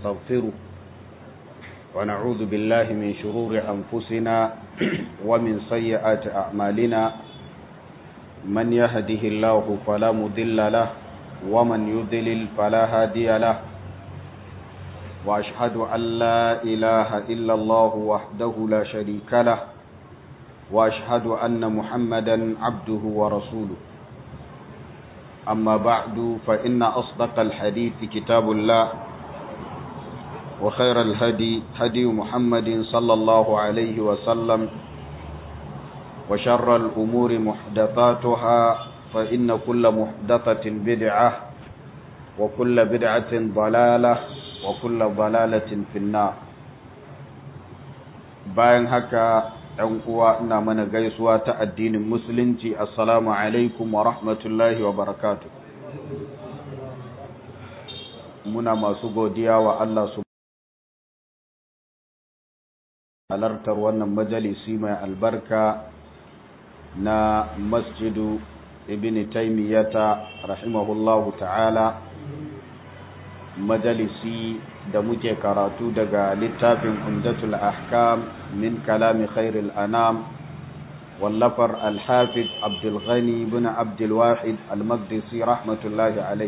ونستغفره ونعوذ بالله من شرور أنفسنا ومن سيئات أعمالنا من يهده الله فلا مضل له ومن يضلل فلا هادي له وأشهد أن لا إله إلا الله وحده لا شريك له وأشهد أن محمدا عبده ورسوله أما بعد فإن أصدق الحديث كتاب الله وخير الهدي هدي محمد صلى الله عليه وسلم وشر الأمور محدثاتها فإن كل محدثة بدعة وكل بدعة ضلالة وكل ضلالة في النار bayan haka ɗan uwa ina mana gaisuwa ta addinin musulunci assalamu alaikum wa rahmatullahi wa barakatu muna masu godiya wa Allah su halartar wannan majalisi mai albarka na masjidu ibn taimiyata rahimahullahu ta'ala majalisi da muke karatu daga littafin umdatul ahkam min kalami khairil anam wallafar alhafiz abdulghani bin abdulwahid almaqdisi rahmatullahi alai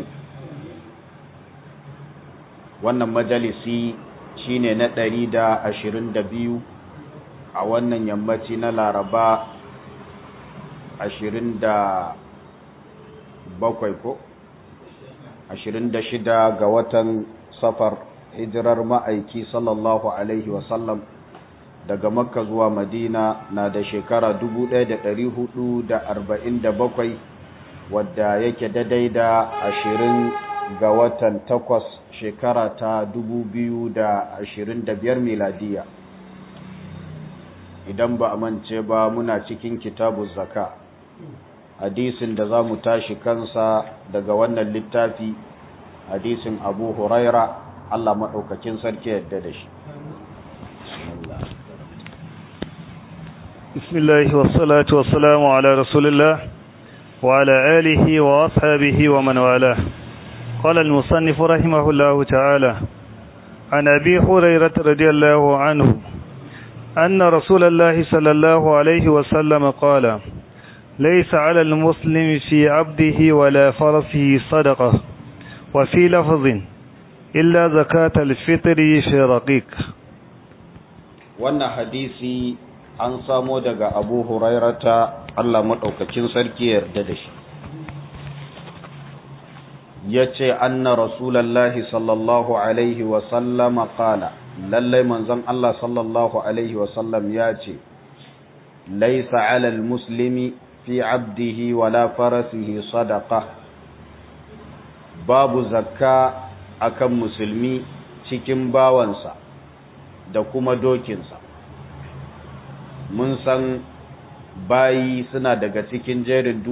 wannan majalisi shine na ɗari da ashirin da biyu a wannan yammaci na laraba ashirin da bakwai ko ashirin da shida ga watan safar hijirar ma'aiki sallallahu alaihi wasallam daga makka zuwa madina na da shekara bakwai wadda yake daidai da ashirin ga watan takwas shekara ta biyar miladiya idan ba a mance ba muna cikin kitabu zaka hadisin da za mu tashi kansa daga wannan littafi hadisin abu huraira Allah maɗaukakin sarki yadda da shi بسم الله والصلاة والسلام على رسول الله وعلى آله وأصحابه ومن والاه قال المصنف رحمه الله تعالى عن أبي هريرة رضي الله عنه أن رسول الله صلى الله عليه وسلم قال ليس على المسلم في عبده ولا فرسه صدقة وفي لفظ إلا زكاة الفطر في رقيق wannan hadisi an samo daga abu hurairata Allah maɗaukacin sarki yarda da shi ya ce anna rasulallahi sallallahu alaihi wasallama kala lallai manzon Allah sallallahu alaihi wasallam ya ce laisa alal muslimi fi abdihi wala farasihi sadaqa babu zakka akan musulmi cikin bawansa da kuma dokinsa mun san bayi suna daga cikin jerin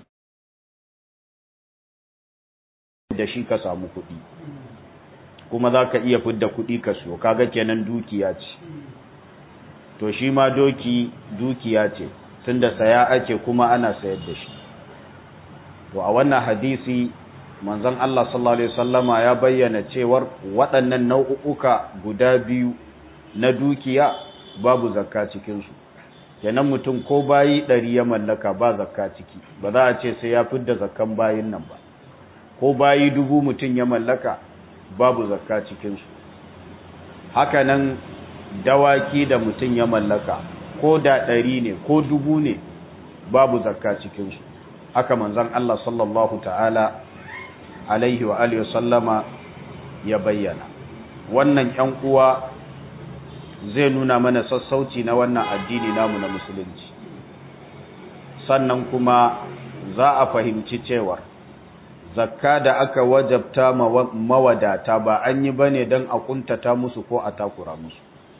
da shi ka samu kuɗi kuma za ka iya fidda kuɗi ka siyo kaga kenan dukiya ce to shi ma doki dukiya ce tunda saya ake kuma ana sayar da shi to a wannan hadisi manzon Allah sallallahu alaihi wasallama ya bayyana cewar waɗannan nau'uka guda biyu na dukiya babu zakka cikin su kenan mutum ko bayi ɗari ya mallaka ba zakka ciki ba za a ce sai ya fidda zakkan bayin nan ba ko bayi dubu mutum ya mallaka babu zakka cikin su haka nan dawaki da mutum ya mallaka ko da ɗari ne ko dubu ne babu zakka cikin su haka manzon Allah sallallahu ta'ala alaihi wa alihi sallama ya bayyana wannan ƴan uwa zai nuna mana sassauci na wannan addini namu na musulunci sannan kuma za a fahimci cewar zakka da aka wajabta mawadata ba an yi bane don a kuntata musu ko a takura musu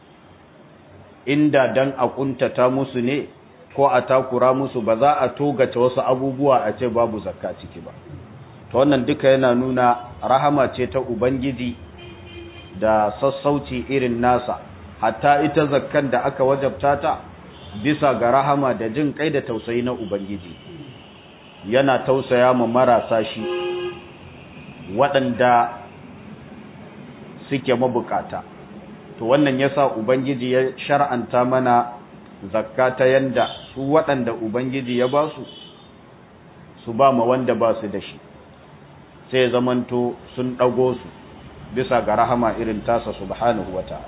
inda don a kuntata musu ne ko a takura musu ba za a togace wasu abubuwa a ce babu zakka ciki ba ta wannan duka yana nuna rahama ce ta ubangiji da sassauci irin nasa hatta ita zakkan da aka wajabta ta bisa ga rahama da jin kai da tausayi na ubangiji yana tausaya ma marasa shi waɗanda suke mabukata to wannan yasa ubangiji ya shar'anta mana zakka ta yanda su waɗanda ubangiji ya ba su su ba ma wanda ba su da shi sai zamanto sun ɗago su bisa ga rahama irin tasa subhanahu wata'ala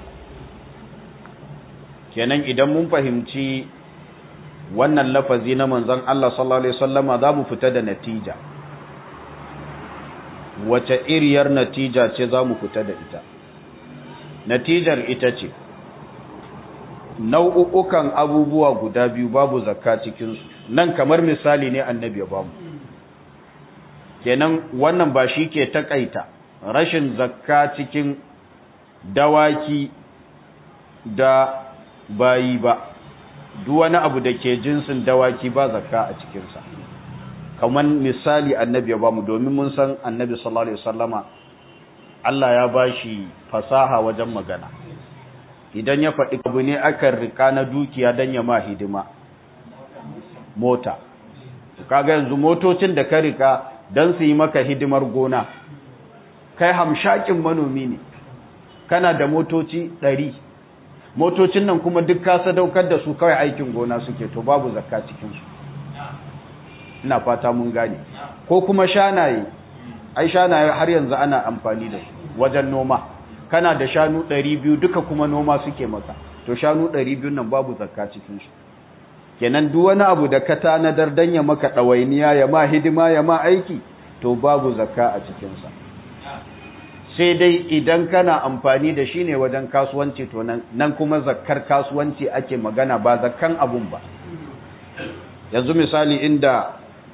kenan idan mun fahimci wannan lafazi na manzon Allah sallallahu alaihi wasallama za mu fita da natija wace iriyar natija ce za mu fita da ita natijar ita ce nau'ukan abubuwa guda biyu babu zakka cikinsu nan kamar misali ne annabi ya bamu kenan wannan ba shi ke takaita rashin zakka cikin dawaki da bayi ba duk wani abu da ke jinsin dawaki ba zakka a cikinsa kamar misali annabi ya bamu domin mun san annabi sallallahu alaihi wasallama Allah ya bashi fasaha wajen magana idan ya faɗi abu ne akan rika na dukiya don ya ma hidima mota kaga yanzu motocin da ka rika don su yi maka hidimar gona kai hamshakin manomi ne kana da motoci ɗari motocin nan kuma duk ka sadaukar da su kawai aikin gona suke to babu zakka cikinsu ina fata mun gane ko kuma shanaye ai shanaye har yanzu ana amfani da su wajen noma kana da shanu ɗari biyu duka kuma noma suke maka to shanu ɗari biyu nan babu zakka cikin shi kenan duk wani abu da ka tanadar dan ya maka ɗawainiya ya ma hidima ya ma aiki to babu zakka a cikinsa sai dai idan kana amfani da shi ne wajen kasuwanci to nan kuma zakkar kasuwanci ake magana ba zakkan abun ba yanzu misali inda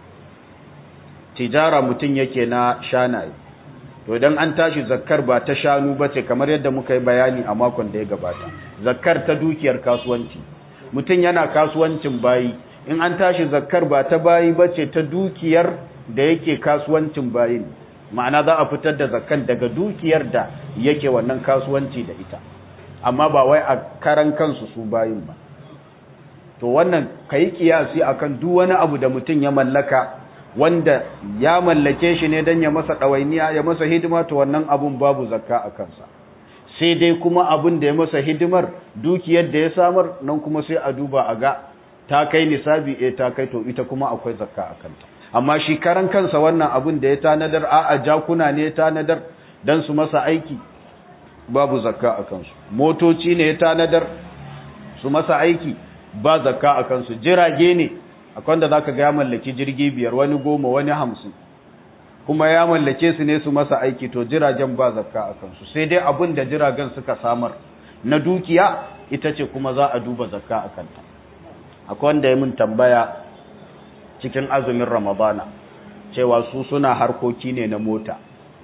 tijara mutum yake na shanaye to idan an tashi zakkar ba ta shanu ba ce kamar yadda muka yi bayani a makon da ya gabata zakkar ta dukiyar kasuwanci mutum yana kasuwancin bayi in an tashi zakkar ba ta bayi ba ce ta dukiyar da yake kasuwancin bayin ma'ana za a fitar da zakkan daga dukiyar da yake wannan kasuwanci da ita amma ba wai a karan kansu su bayin ba to wannan kai kiyasi akan duk wani abu da mutum ya mallaka wanda ya mallake shi ne don ya masa ɗawainiya ya masa hidima to wannan abun babu zakka a kansa sai dai kuma abun da ya masa hidimar dukiyar da ya samar nan kuma sai a duba a ga ta kai nisabi eh ta kai to ita kuma akwai zakka a kanta amma shi karan kansa wannan abun da ya tanadar a a jakuna ne ya tanadar don su masa aiki babu zakka a kansu motoci ne ya tanadar su masa aiki ba zakka a kansu jirage ne akwai da zaka ga ya mallaki jirgi biyar wani goma wani hamsin kuma ya mallake su ne su masa aiki to jiragen ba zakka a kansu sai dai abin da jiragen suka samar na dukiya ita ce kuma za a duba zakka a kanta akwai wanda ya mun tambaya cikin azumin ramadana cewa su suna harkoki ne na mota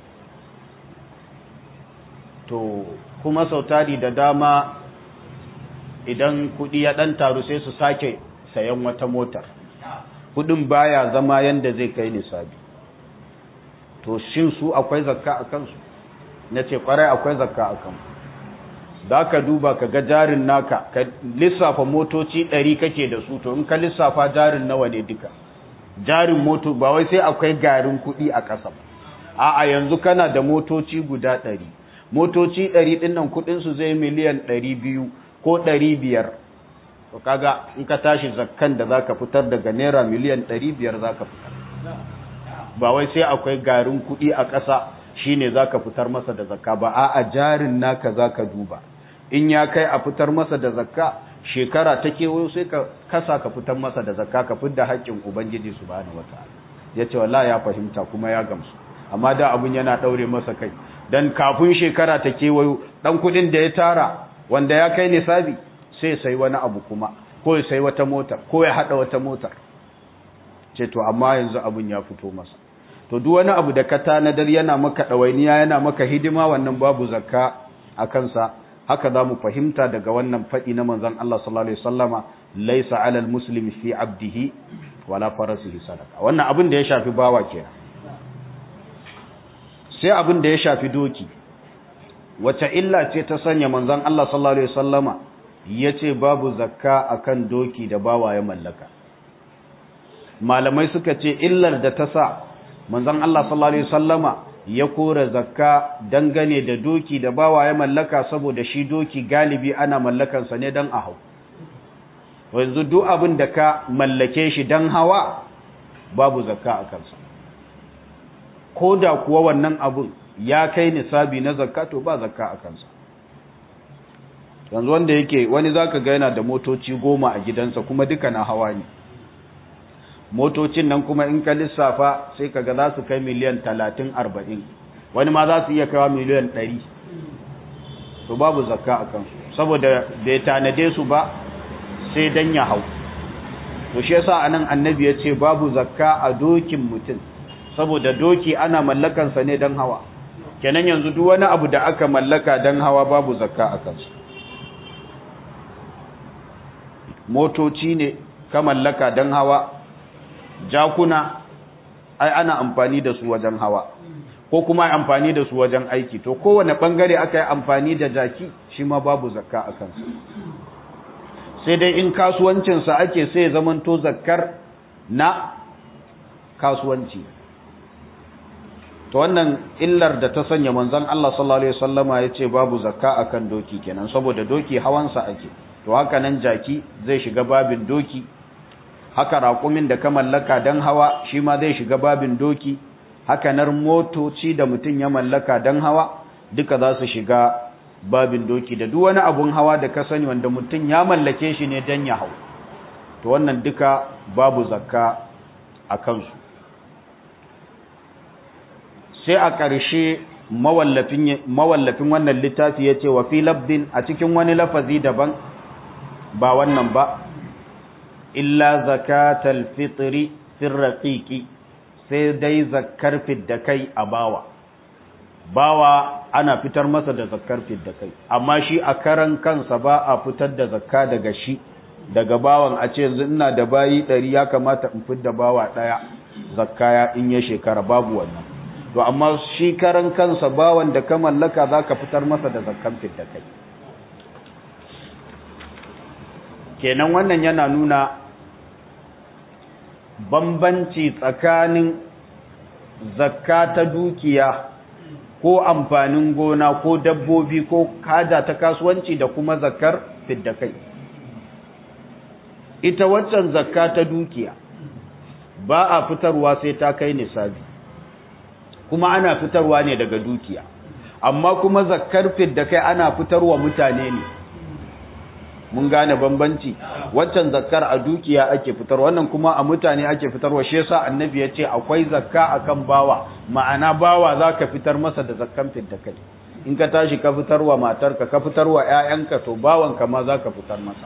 to kuma sautari da dama idan kudi ya dan taru sai su sake sayan wata motar kudin baya zama yanda zai kai nisabi to shin su akwai zakka a kansu na ce kwarai akwai zakka a kansu za ka duba ka ga jarin naka ka lissafa motoci ɗari kake da su to in ka lissafa jarin nawa ne duka jarin moto ba wai sai akwai garin kuɗi a ƙasa ba a'a yanzu kana da motoci guda ɗari motoci ɗari ɗin nan kuɗinsu zai miliyan ɗari biyu ko ɗari biyar to kaga in ka tashi zakkan da zaka fitar daga naira miliyan 500 zaka fitar ba wai sai akwai garin kuɗi a ƙasa shine zaka fitar masa da zakka ba a'a jarin naka zaka duba in ya kai a fitar masa da zakka shekara ta kewayo sai ka kasa ka fitar masa da zakka ka fitar da haƙƙin ubangiji subhanahu wataala yace wallahi ya fahimta kuma ya gamsu amma da abun yana daure masa kai dan kafin shekara ta kewayo dan kuɗin da ya tara wanda ya kai nisabi sai sai wani abu kuma ko ya sai wata motar ko ya hada wata motar ce to amma yanzu abun ya fito masa to duk wani abu da ka tanadar yana maka dawainiya yana maka hidima wannan babu zakka a kansa haka za mu fahimta daga wannan faɗi na manzon Allah sallallahu alaihi wasallama laysa alal muslimi fi abdihi wala farasihi sadaka wannan abin da ya shafi bawa kenan sai abin da ya shafi doki wace illa ce ta sanya manzon Allah sallallahu alaihi wasallama ya ce babu zakka akan doki da bawa ya mallaka malamai suka ce illar da ta sa manzon Allah sallallahu alaihi wasallama ya kora zakka dangane da doki da bawa ya mallaka saboda shi doki galibi ana mallakansa ne don a hau yanzu duk abin da ka mallake shi don hawa babu zakka a kansa ko da kuwa wannan abin ya kai nisabi na zakka to ba zakka a kansa yanzu wanda yake wani zaka ga yana da motoci goma a gidansa kuma duka na hawa ne motocin nan kuma in ka lissafa sai kaga za su kai miliyan talatin arba'in wani ma za su iya kawo miliyan ɗari to babu zakka a kansu saboda bai tanade su ba sai dan ya hau to shi yasa anan annabi ya ce babu zakka a dokin mutum saboda doki ana mallakansa ne dan hawa kenan yanzu duk wani abu da aka mallaka dan hawa babu zakka a kansu motoci ne ka mallaka dan hawa jakuna ai ana amfani da su wajen hawa ko kuma amfani da su wajen aiki to kowane bangare aka yi amfani da jaki shi ma babu zakka a kansa sai dai in kasuwancinsa ake sai zamanto zakkar na kasuwanci to wannan illar da ta sanya manzon Allah sallallahu alaihi wasallama yace babu zakka akan doki kenan saboda doki hawansa ake to haka nan jaki zai shiga babin doki haka raƙumin da ka mallaka don hawa shi ma zai shiga babin doki haka nan motoci da mutum ya mallaka don hawa duka za su shiga babin doki da duk wani abun hawa da ka sani wanda mutum ya mallake shi ne don ya hau to wannan duka babu zakka a kansu sai a ƙarshe mawallafin wannan littafi ya ce wa fi labbin a cikin wani lafazi daban ba wannan ba illa zakatal fitri firraqiqi sai dai zakkar fidda kai a bawa bawa ana fitar masa da zakkar fidda kai amma shi a karan kansa ba a fitar da zakka daga shi daga bawan a ce yanzu ina da bayi ɗari ya kamata in fidda bawa ɗaya zakka ya in ya shekara babu wannan to amma shi karan kansa bawan da ka mallaka za ka fitar masa da zakkan fidda kai kenan wannan yana nuna bambanci tsakanin zakka ta dukiya ko amfanin gona ko dabbobi ko kada ta kasuwanci da kuma zakkar fidda kai ita waccan zakka ta dukiya ba a fitarwa sai ta kai nisabi kuma ana fitarwa ne daga dukiya amma kuma zakkar fidda kai ana fitarwa mutane ne mun gane bambanci waccan zakkar a dukiya ake fitar wannan kuma a mutane ake fitarwa shi yasa annabi ya ce akwai zakka akan bawa ma'ana bawa zaka fitar masa da zakkan fidda kai in ka tashi ka fitarwa matarka ka fitarwa ƴaƴanka to bawanka ma zaka fitar masa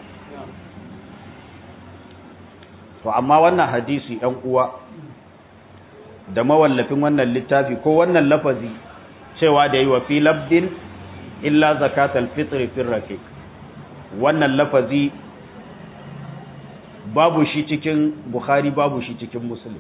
to amma wannan hadisi ɗan uwa da mawallafin wannan littafi ko wannan lafazi cewa da yi wa fi labdin illa zakatal fitri fil raqiq wannan lafazi babu shi cikin Bukhari babu shi cikin Muslim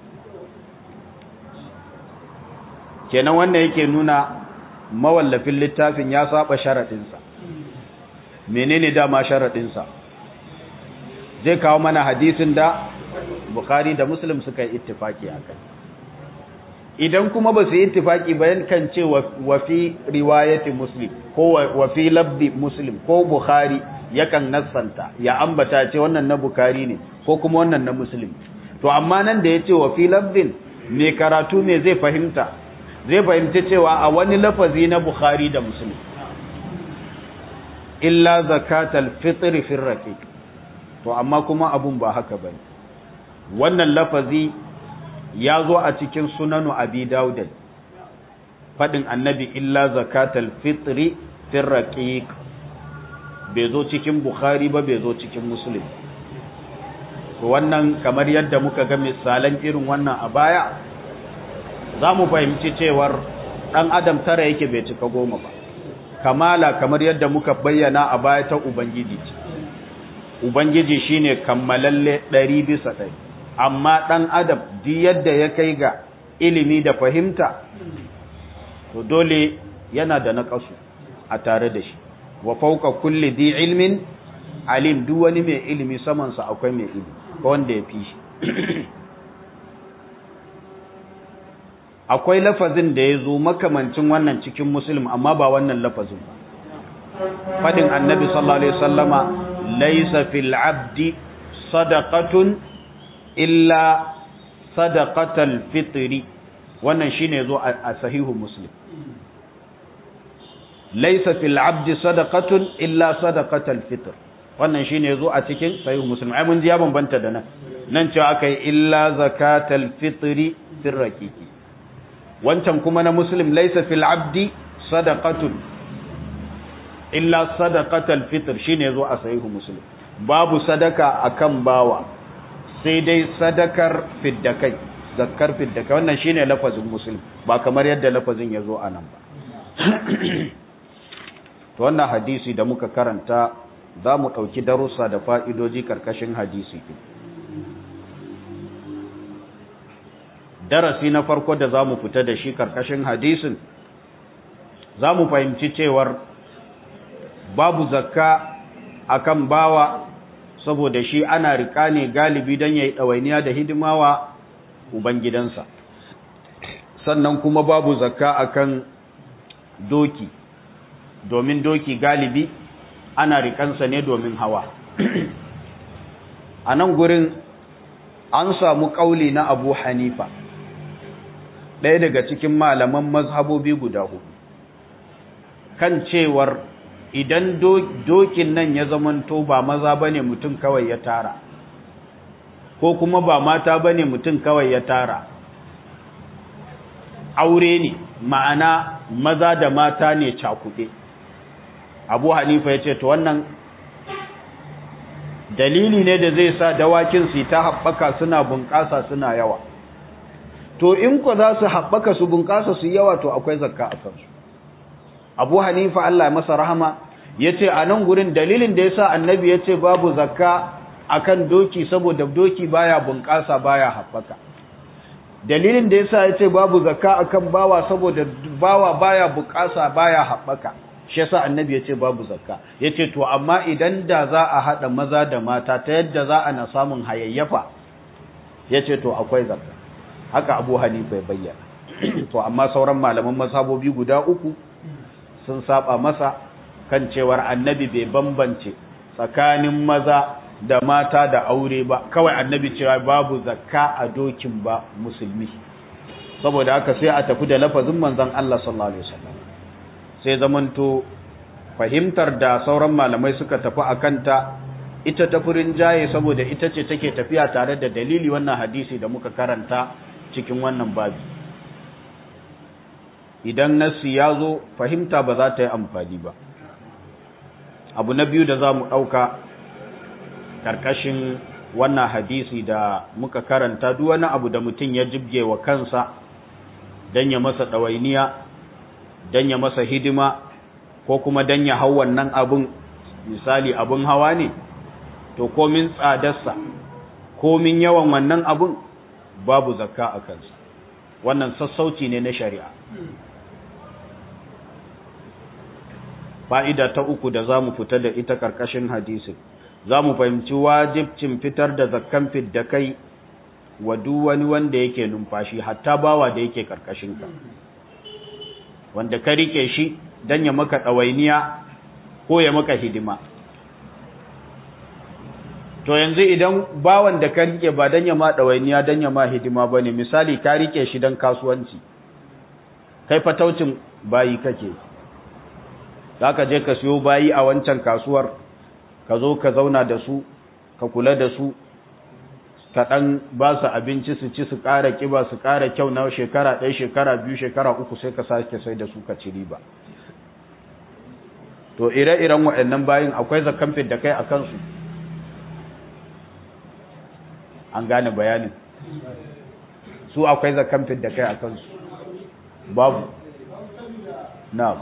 kenan wannan yake nuna mawallafin littafin ya saba sharadinsa menene dama sharadinsa zai kawo mana hadisin da Bukhari da Muslim suka yi ittifaki akai idan kuma ba su yi ittifaki bayan kan ce wa fi riwayati muslim ko wa fi labdi muslim ko bukhari yakan nassanta ya ambata ce wannan na bukhari ne ko kuma wannan na muslim to amma nan da ya ce wa fi labdin mai karatu ne zai fahimta zai fahimci cewa a wani lafazi na bukhari da muslim illa zakatal fitr fi raqiq to amma kuma abun ba haka bane wannan lafazi ya zo a cikin sunanu abi daudan faɗin annabi illa zakatal fitri fir raqiq bai zo cikin bukhari ba bai zo cikin muslim to wannan kamar yadda muka ga misalan irin wannan a baya za mu fahimci cewar ɗan adam tara yake bai cika goma ba kamala kamar yadda muka bayyana a baya ta ubangiji ce ubangiji shine kammalalle ɗari bisa ɗari amma ɗan adam duk yadda ya kai ga ilimi da fahimta to dole yana da naƙasu a tare da shi wa fauka kulli di ilmin alim duk wani mai ilimi samansa akwai mai ilimi ko wanda ya fi shi a akwai lafazin da ya zo makamancin wannan cikin muslim amma ba wannan lafazin ba fadin annabi sallallahu alaihi wasallama laysa fil abdi sadaqatun illa sadaqatal fitri wannan shine yazo a sahihu muslim laysa fil abdi sadaqatun illa sadaqatal fitr wannan shine yazo a cikin sahihu muslim ai mun ji ya bambanta da nan nan cewa akai illa zakatal fitri fir raqiqi wancan kuma na muslim laysa fil abdi sadaqatun illa sadaqatal fitr shine yazo a sahihu muslim babu sadaka akan bawa sai dai sadakar fiddakai zakkar fiddakai wannan shine lafazin muslim ba kamar yadda lafazin yazo a nan ba to wannan hadisi da muka karanta za mu ɗauki darussa da fa'idoji karkashin hadisi darasi na farko da za mu fita da shi karkashin hadisin za mu fahimci cewar babu zakka akan bawa saboda shi ana rika ne galibi don ya yi ɗawainiya da hidimawa ubangidansa sannan kuma babu zakka akan doki domin doki galibi ana rikansa ne domin hawa a nan gurin an samu ƙauli na abu hanifa ɗaya daga cikin malaman mazhabobi guda hudu kan cewar idan dokin nan ya zamanto ba maza bane mutum kawai ya tara ko kuma ba mata bane mutum kawai ya tara aure ne ma'ana maza da mata ne cakuɗe abu hanifa ya ce to wannan dalili ne da zai sa dawakin su ta haɓaka suna bunƙasa suna yawa to in ku za su haɓaka su bunƙasa su yawa to akwai zakka a kansu abu hanifa Allah masa rahama ya ce a nan gurin dalilin da ya sa annabi ya ce babu zakka akan doki saboda doki baya bunƙasa baya haɓaka dalilin da ya sa ya ce babu zakka akan bawa saboda bawa baya bunƙasa baya haɓaka shi yasa annabi ya ce babu zakka ya ce to amma idan da za a haɗa maza da mata ta yadda za a na samun hayayyafa ya ce to akwai zakka haka abu hanifa ya bayyana to amma sauran malaman mazhabobi guda uku sun saba masa kan cewar annabi bai bambance tsakanin maza da mata da aure ba kawai annabi cewa babu zakka a dokin ba musulmi saboda haka sai a tafi da lafazin manzon Allah sallallahu alaihi wasallam sai zamanto fahimtar da sauran malamai suka tafi akan ta ita ta furin jaye saboda ita ce take tafiya tare da dalili wannan hadisi da muka karanta cikin wannan babi idan nassi ya zo fahimta ba za ta yi amfani ba abu na biyu da za mu ɗauka ƙarƙashin wannan hadisi da muka karanta duk wani abu da mutum ya jibge wa kansa don ya masa ɗawainiya don ya masa hidima ko kuma don ya hau wannan abin misali abin hawa ne to komin tsadarsa komin yawan wannan abin babu zakka a kansa wannan sassauci ne na shari'a fa'ida ta uku da za mu fita da ita ƙarƙashin hadisin za mu fahimci wajibcin fitar da zakkan fidda kai wa duk wani wanda yake numfashi hatta bawa da yake ƙarƙashinka wanda ka rike shi don ya maka ɗawainiya ko ya maka hidima to yanzu idan bawan da ka rike ba don ya ma ɗawainiya don ya ma hidima ba ne misali ka rike shi don kasuwanci kai fataucin bayi kake za ka je ka siyo bayi a wancan kasuwar ka zo ka zauna da su ka kula da su ka ɗan ba su abinci su ci su ƙara ƙiba su ƙara kyau na shekara ɗaya shekara biyu shekara uku sai ka sake sai da su ka ci riba to ire-iren waɗannan bayin akwai zakan da kai a kansu an gane bayanin su akwai zakan da kai a kansu babu na'am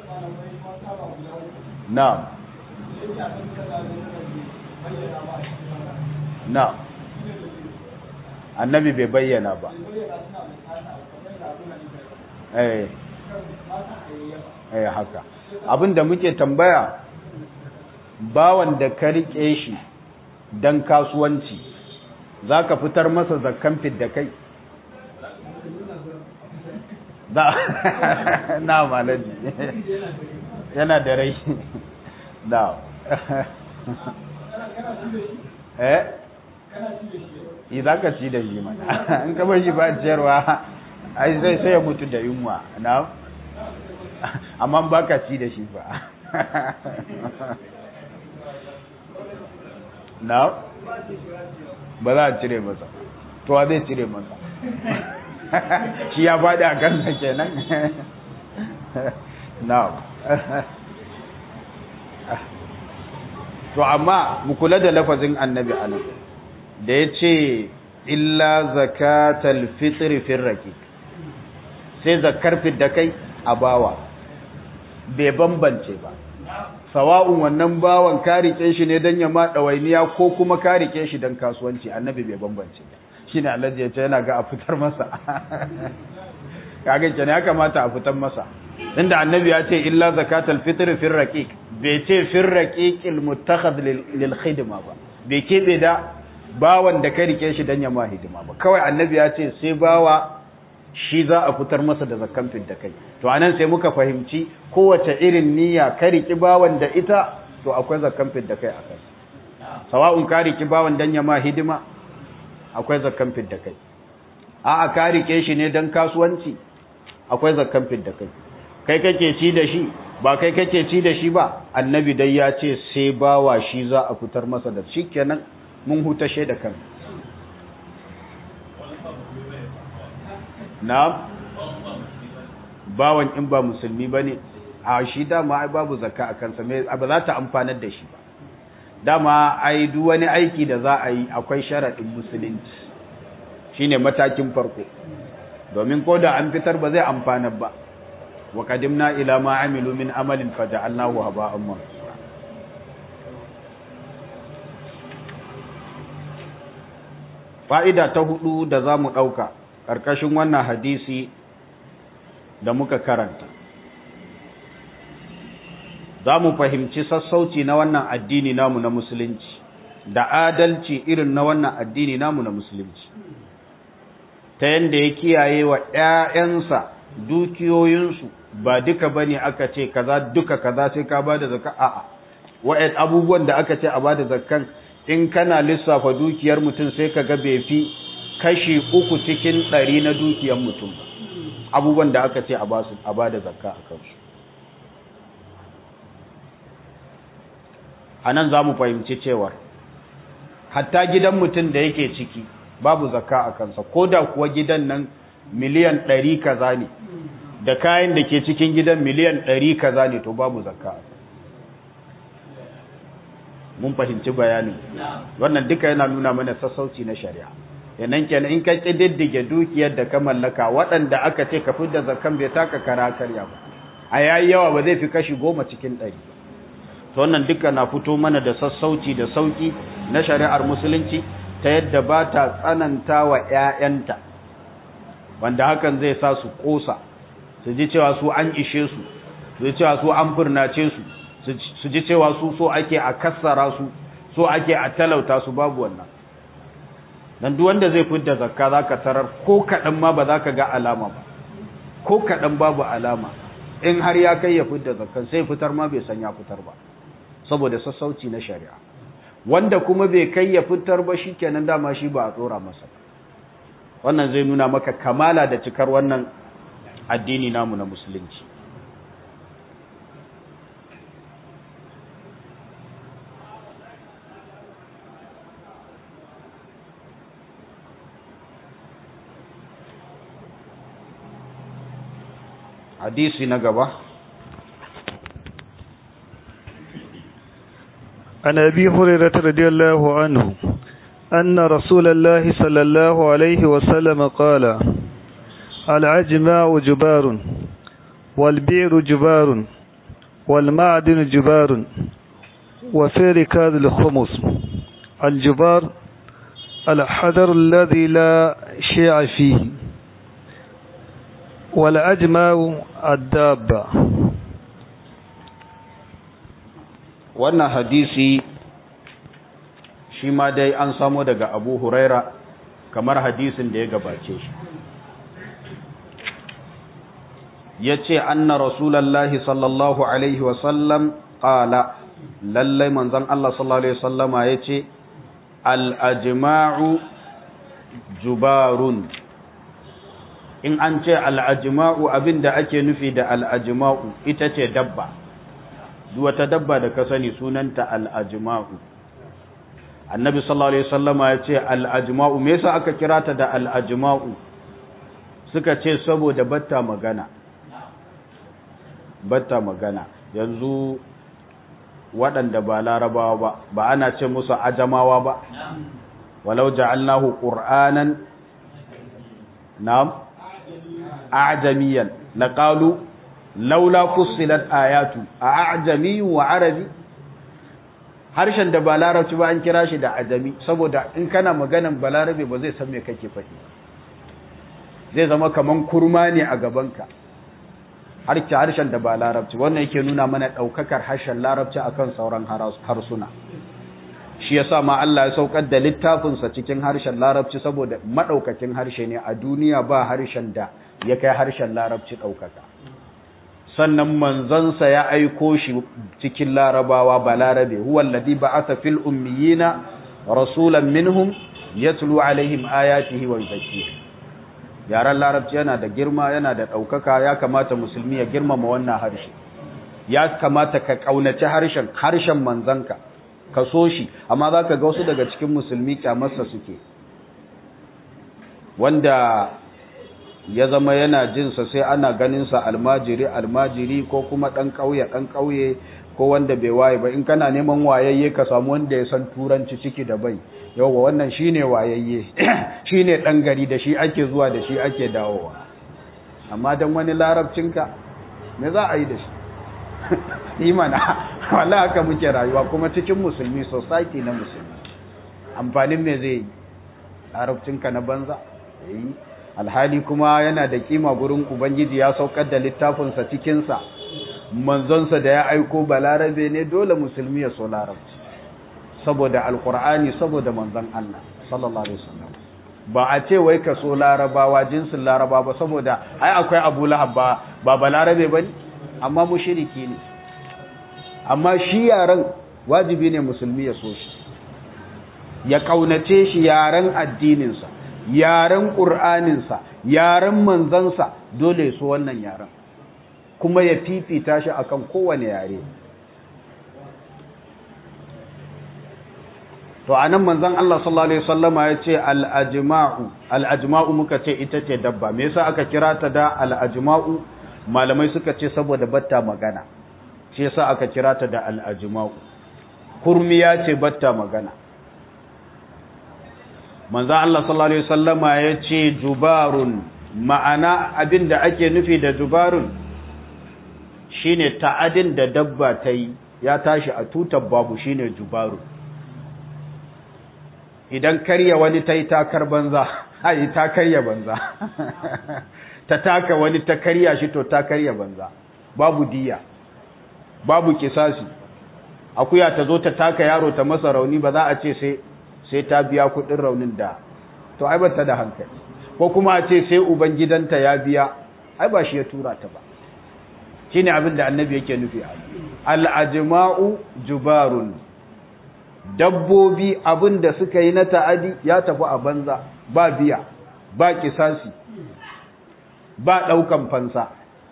na'am na'am annabi bai bayyana ba eh eh haka abinda muke tambaya bawan da ka rike shi dan kasuwanci zaka fitar masa zakkan da kai da na malaji yana da rai da eh idan ka ci da shi mana in ka bar shi ba ciyarwa ai zai sai ya mutu da yunwa na amma ba ka ci da shi ba na ba za a cire masa to wa zai cire masa shi ya faɗi a kansa kenan na to amma mu kula da lafazin annabi anan da ya ce illa zakatal fitri firraki sai zakar fidda kai a bawa bai bambance ba sawa'un wannan bawan ka rike shi ne don ya ma ɗawainiya ko kuma ka rike shi don kasuwanci annabi bai bambance ba shi ne alhaji ya ce yana ga a fitar masa kaga kenan ya kamata a fitar masa inda annabi ya ce illa zakatal fitr fir raqiq bai ce fir raqiqil muttakhad lil khidma ba bai kebe da bawan da ka rike shi dan ya ma hidima ba kawai annabi ya ce sai bawa shi za a fitar masa da zakkan da kai to anan sai muka fahimci kowace irin niyya ka riki bawan da ita to akwai zakkan da kai a kai sawa'un ka riki bawan dan ya ma hidima akwai zakkan da kai a'a ka rike shi ne dan kasuwanci akwai zakkan da kai kai kake ci da shi ba kai kake ci da shi ba annabi dai ya ce sai bawa shi za a fitar masa da shi kenan mun hutashe da kan na bawan in ba musulmi ba ne a shi dama ai babu zakka a kansa ba za ta amfanar da shi ba dama ai duk wani aiki da za a yi akwai sharaɗin musulunci shine matakin farko domin ko da an fitar ba zai amfanar ba wa qadimna ila ma amilu min amalin faja'alnahu haba'an mansura fa'ida ta hudu da zamu dauka karkashin wannan hadisi da muka karanta zamu fahimci sassauci na wannan addini namu na musulunci da adalci irin na wannan addini namu na musulunci ta yanda ya kiyaye wa ƴaƴansa dukiyoyinsu ba duka bane aka ce kaza duka kaza sai ka bada zakka a'a wa'ad abubuwan da aka ce a bada zakkan in kana lissafa dukiyar mutum sai ka ga bai fi kashi uku cikin ɗari na dukiyar mutum ba abubuwan da aka ce a basu a bada zakka a kansu a nan za mu fahimci cewar hatta gidan mutum da yake ciki babu zakka a kansa ko da kuwa gidan nan miliyan ɗari kaza ne da kayan da ke cikin gidan miliyan ɗari kaza ne to babu zakka mun fahimci bayanin wannan duka yana nuna mana sassauci na shari'a yanan kenan in ka ƙididdige dukiyar da ka mallaka waɗanda aka ce ka fidda zakkan bai taka kara karya ba a yayi yawa ba zai fi kashi goma cikin ɗari to wannan duka na fito mana da sassauci da sauki na shari'ar musulunci ta yadda ba ta tsananta wa ‘ya'yanta wanda hakan zai sa su ƙosa su ji cewa su an ishe su su ji cewa su an furnace su su ji cewa su so ake a kassara su so ake a talauta su babu wannan dan duk wanda zai fitar zakka zaka tarar ko kaɗan ma ba za ka ga alama ba ko kaɗan babu alama in har ya kai ya fitar zakkan sai fitar ma bai san ya fitar ba saboda sassauci na shari'a wanda kuma bai kai ya fitar ba shikenan dama shi ba a tsora masa wannan zai nuna maka kamala da cikar wannan addini namu na musulunci hadisi na gaba عن أبي هريرة رضي الله عنه أن رسول الله صلى الله عليه وسلم قال العجماء جبار والبئر جبار والمعدن جبار وفي ركاز الخمس الجبار الحذر الذي لا شيع فيه والأجماء الدابة wannan hadisi shi ma dai an samo daga abu huraira kamar hadisin da ya gabace shi yace anna rasulullahi sallallahu alaihi wa sallam qala lallai manzon Allah sallallahu alaihi wasallama yace al ajma'u jubarun in an ce al ajma'u abinda ake nufi da al ajma'u ita ce dabba duk wata dabba da ka sani sunanta al ajma'u annabi sallallahu alaihi wasallama yace al ajma'u me yasa aka kira ta da al ajma'u suka ce saboda batta magana batta magana yanzu waɗanda ba larabawa ba ba ana ce musu ajamawa ba walau ja'alnahu qur'anan na'am a'jamiyan laqalu laula fussilat ayatu a'jami wa arabi harshen da ba larabci ba an kira shi da ajami saboda in kana maganan balarabe ba zai san me kake faɗi zai zama kaman kurma ne a gabanka harke harshen da ba larabci wannan yake nuna mana ɗaukakar harshen larabci akan sauran harsuna shi yasa ma Allah ya saukar da littafinsa cikin harshen larabci saboda maɗaukakin harshe ne a duniya ba harshen da ya kai harshen larabci ɗaukaka sannan manzansa ya aiko shi cikin larabawa ba larabe huwa alladhi ba'atha fil ummiyina rasulan minhum yatlu alaihim ayatihi wa yuzakkihim yaren larabci yana da girma yana da ɗaukaka ya kamata musulmi ya girmama wannan harshe ya kamata ka ƙaunaci harshen harshen manzanka ka so shi amma za ka ga wasu daga cikin musulmi kyamarsa suke wanda ya zama yana jinsa sai ana ganinsa almajiri almajiri ko kuma ɗan ƙauye ɗan ƙauye ko wanda bai waye ba in kana neman wayayye ka samu wanda ya san turanci ciki da bai yauwa wannan shine wayayye shine dan gari da shi ake zuwa da shi ake dawowa amma dan wani larabcinka me za a yi da shi imana wallahi haka muke rayuwa kuma cikin musulmi society na musulmi amfanin me zai yi larabcinka na banza yi alhali kuma yana da kima gurin ubangiji ya saukar da littafinsa cikinsa manzonsa da ya aiko balarabe ne dole musulmi ya so larabci saboda alkur'ani saboda manzon Allah sallallahu alaihi wasallam ba a ce wai ka so larabawa jinsin laraba ba saboda ai akwai Abu Lahab ba ba balarabe bane amma mushriki ne amma shi yaran wajibi ne musulmi ya so shi ya kaunace shi yaran addinin sa yaran qur'anin sa yaran manzansa dole ya so wannan yaran kuma ya fifita shi akan kowane yare to anan manzon Allah sallallahu alaihi wasallama yace al-ajma'u al-ajma'u muka ce ita ce dabba me yasa aka kira ta da al-ajma'u malamai suka ce saboda batta magana shi yasa aka kira ta da al-ajma'u kurmiya ce batta magana manzon Allah sallallahu alaihi wasallama yace jubarun ma'ana abinda ake nufi da jubarun shine ta'adin da dabba ta yi ya tashi a tutar babu shine jubarun idan karya wani ta yi takar banza ai ta karya banza ta taka wani ta karya shi to ta karya banza babu diya babu kisasi akuya ta zo ta taka yaro ta masa rauni ba za a ce sai sai ta biya kudin raunin da to ai bata da hankali ko kuma a ce sai uban gidanta ya biya ai ba shi ya tura ta ba shine abin da annabi yake nufi al ajma'u jubarun dabbobi abin da suka yi na ta'adi ya tafi a banza ba biya ba kisasi ba ɗaukan fansa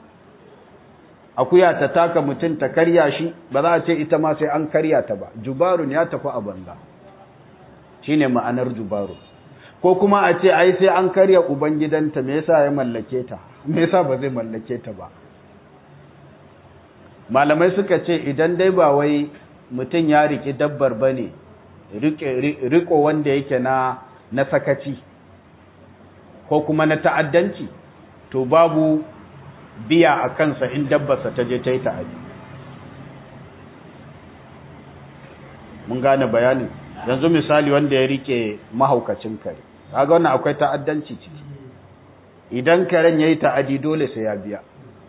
akuya ta taka mutum ta karya shi ba za a ce ita ma sai an karya ta ba jubarun ya tafi a banza shine ma'anar jubaru ko kuma a ce ai sai an karya ubangidanta me yasa ya mallake ta me yasa ba zai mallake ta ba malamai suka ce idan dai ba wai mutum ya riƙi dabbar ba ne riko wanda yake na na sakaci ko kuma na ta'addanci to babu biya a kansa in dabbarsa ta je ta yi ta'adi mun gane bayanin yanzu misali wanda ya rike mahaukacin kare kaga wannan akwai ta'addanci ciki idan karen yayi ta'adi dole sai ya biya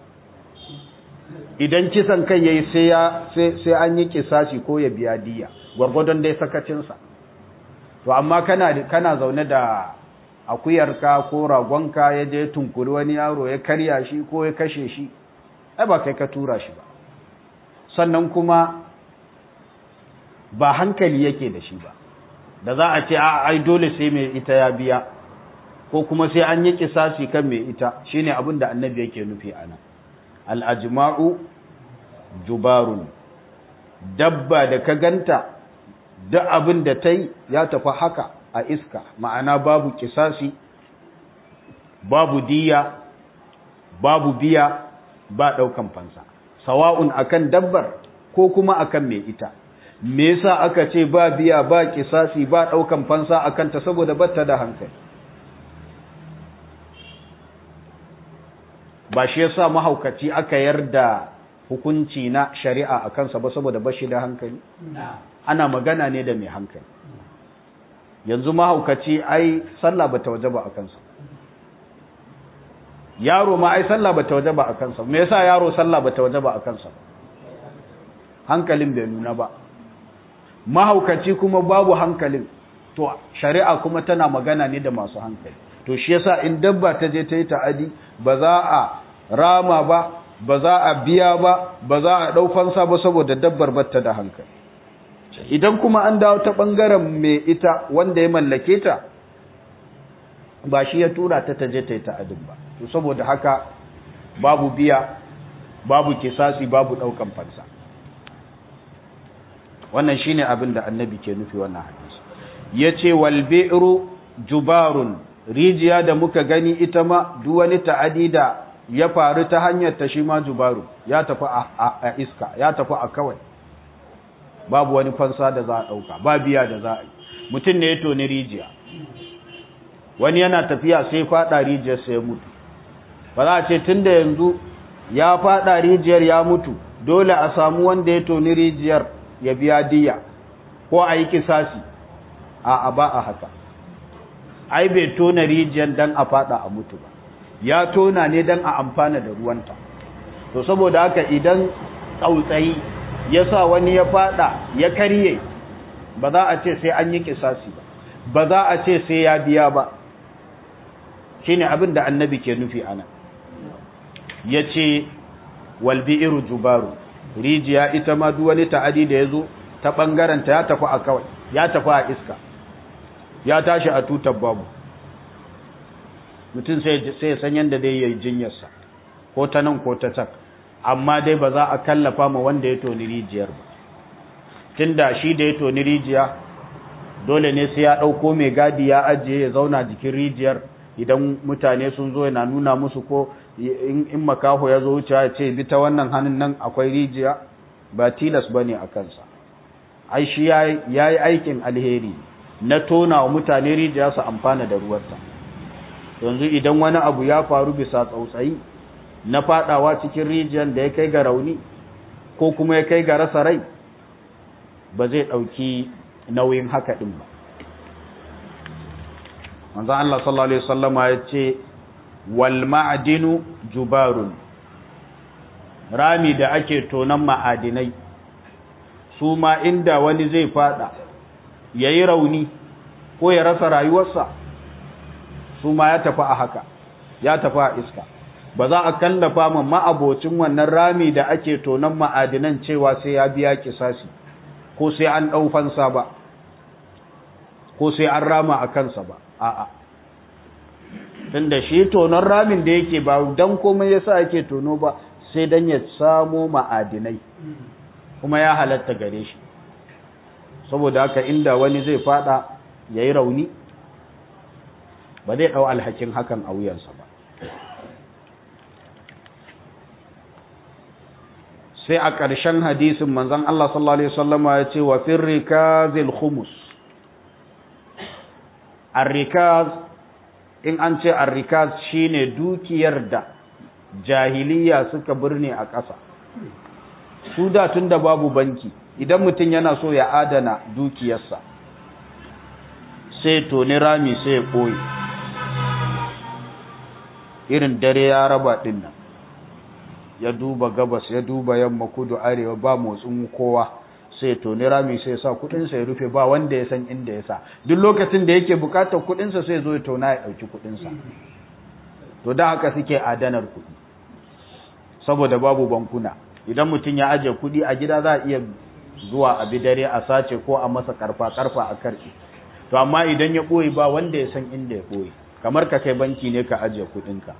idan kisan kai yayi sai ya sai an yi kisasi ko ya biya diya gwargwadon dai sakacinsa to amma kana kana zaune da akuyarka ko ragonka ya je tunkuri wani yaro ya karya shi ko ya kashe shi ai ba kai ka tura shi ba sannan kuma ba hankali yake da shi ba da za a ce a ai dole sai mai ita ya biya ko kuma sai an yi kisasi kan mai ita shine abin da annabi yake nufi ana al-ajma'u jubarun dabba da ka ganta duk abin da ta yi ya tafi haka a iska ma'ana babu kisasi babu diya babu biya ba ɗaukan fansa sawa'un akan dabbar ko kuma akan mai ita me yasa aka ce ba biya ba kisasi ba ɗaukan fansa akan ta saboda batta da hankali ba shi yasa mahaukaci aka yarda hukunci na shari'a a kansa ba saboda bashi da hankali ana magana ne da mai hankali yanzu mahaukaci ai sallah bata wajaba a kansa yaro ma ai sallah bata wajaba a kansa me yasa yaro sallah bata wajaba a kansa hankalin bai nuna ba mahaukaci kuma babu hankalin to shari'a kuma tana magana ne da masu hankali to shi yasa in dabba ta je ta yi ta'adi ba za a rama ba ba za a biya ba ba za a ɗau fansa ba saboda dabbar batta da hankali idan kuma an dawo ta ɓangaren mai ita wanda ya mallake ta ba shi ya tura ta taje ta yi ta'adin ba to saboda haka babu biya babu kisasi babu ɗaukan fansa wannan shine abin da annabi ke nufi wannan hadisi yace wal bi'ru jubarun rijiya da muka gani ita ma duk wani ta'adi da ya faru ta hanyar ta shi ma jubaru ya tafi a iska ya tafi a kawai babu wani fansa da za a ɗauka ba biya da za a yi mutum ne ya toni rijiya wani yana tafiya sai faɗa rijiyar sai ya mutu ba za a ce tun da yanzu ya faɗa rijiyar ya mutu dole a samu wanda ya toni rijiyar ya biya diya ko a yi kisasi a ba a haka ai bai tona rijiyar dan a faɗa a mutu ba ya tona ne dan a amfana da ruwanta to saboda haka idan tsautsayi ya sa wani ya faɗa ya karye ba za a ce sai an yi kisasi ba ba za a ce sai ya biya ba shine abin da annabi ke nufi ana ya ce walbi'iru jubaru rijiya ita ma duk wani ta'adi da ya zo ta ɓangaranta ya tafi a kawai ya tafi a iska ya tashi a tutar babu mutum sai ya san yadda dai ya yi jinyarsa ko ta nan ko ta tak amma dai ba za a kallafa ma wanda ya toni rijiyar ba tunda shi da ya toni rijiya dole ne sai ya ɗauko mai gadi ya ajiye ya zauna jikin rijiyar idan mutane sun zo yana nuna musu ko in makaho ya zo wuce ya ce bi ta wannan hannun nan akwai rijiya ba tilas ba ne a kansa ai shi ya yi aikin alheri na tona wa mutane rijiya su amfana da ruwarta yanzu idan wani abu ya faru bisa tsautsayi na fadawa cikin rijiyar da ya kai ga rauni ko kuma ya kai ga rasa rai ba zai ɗauki nauyin haka ɗin ba manzo Allah sallallahu alaihi wasallama ya ce wal ma'dinu jubarun rami da ake tonan ma'adinai su ma inda wani zai fada yayi rauni ko ya rasa rayuwarsa su ma ya tafi a haka ya tafi a iska ba za a kallafa ma ma'abocin wannan rami da ake tonan ma'adinan cewa sai ya biya kisasi ko sai an ɗau fansa ba ko sai an rama a kansa ba a'a tunda shi tonon ramin da yake ba dan komai yasa yake tono ba sai dan ya samo ma'adinai kuma ya halatta gare shi saboda haka inda wani zai fada yayi rauni ba zai dau alhakin hakan a wuyansa ba sai a ƙarshen hadisin manzon Allah sallallahu alaihi wasallama ya ce wa firrikazil khumus arrikaz in an ce arrikaz shine dukiyar da jahiliya suka birne a ƙasa su da tun da babu banki idan mutum yana so ya adana dukiyarsa sai toni rami sai ya ɓoye irin dare ya raba ɗin nan ya duba gabas ya duba yamma kudu arewa ba motsin kowa sai toni rami sai sa kudinsa ya rufe ba wanda ya san inda ya sa duk lokacin da yake bukatar kudinsa sai zo ya tona ya dauki kudinsa to da haka suke adanar kudi saboda babu bankuna idan mutum ya aje kudi a gida za a iya zuwa a bidare a sace ko a masa karfa karfa a karfi to amma idan ya boye ba wanda ya san inda ya boye kamar ka kai banki ne ka aje kudinka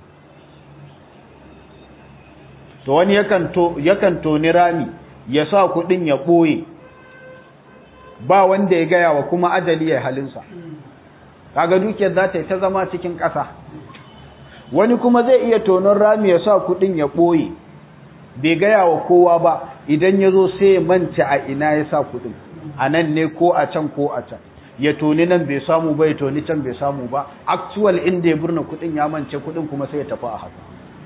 to wani yakan to yakan toni rami ya sa kudin ya boye ba wanda ya gaya wa kuma ajali ya halinsa kaga dukiyar za ta yi ta zama cikin ƙasa wani kuma zai iya tonon rami ya sa kudin ya boye bai gaya wa kowa ba idan ya zo sai ya manta a ina ya sa kudin a nan ne ko a can ko a can ya toni nan bai samu ba ya toni can bai samu ba actual inda ya burna kudin ya mance kudin kuma sai ya tafi a haka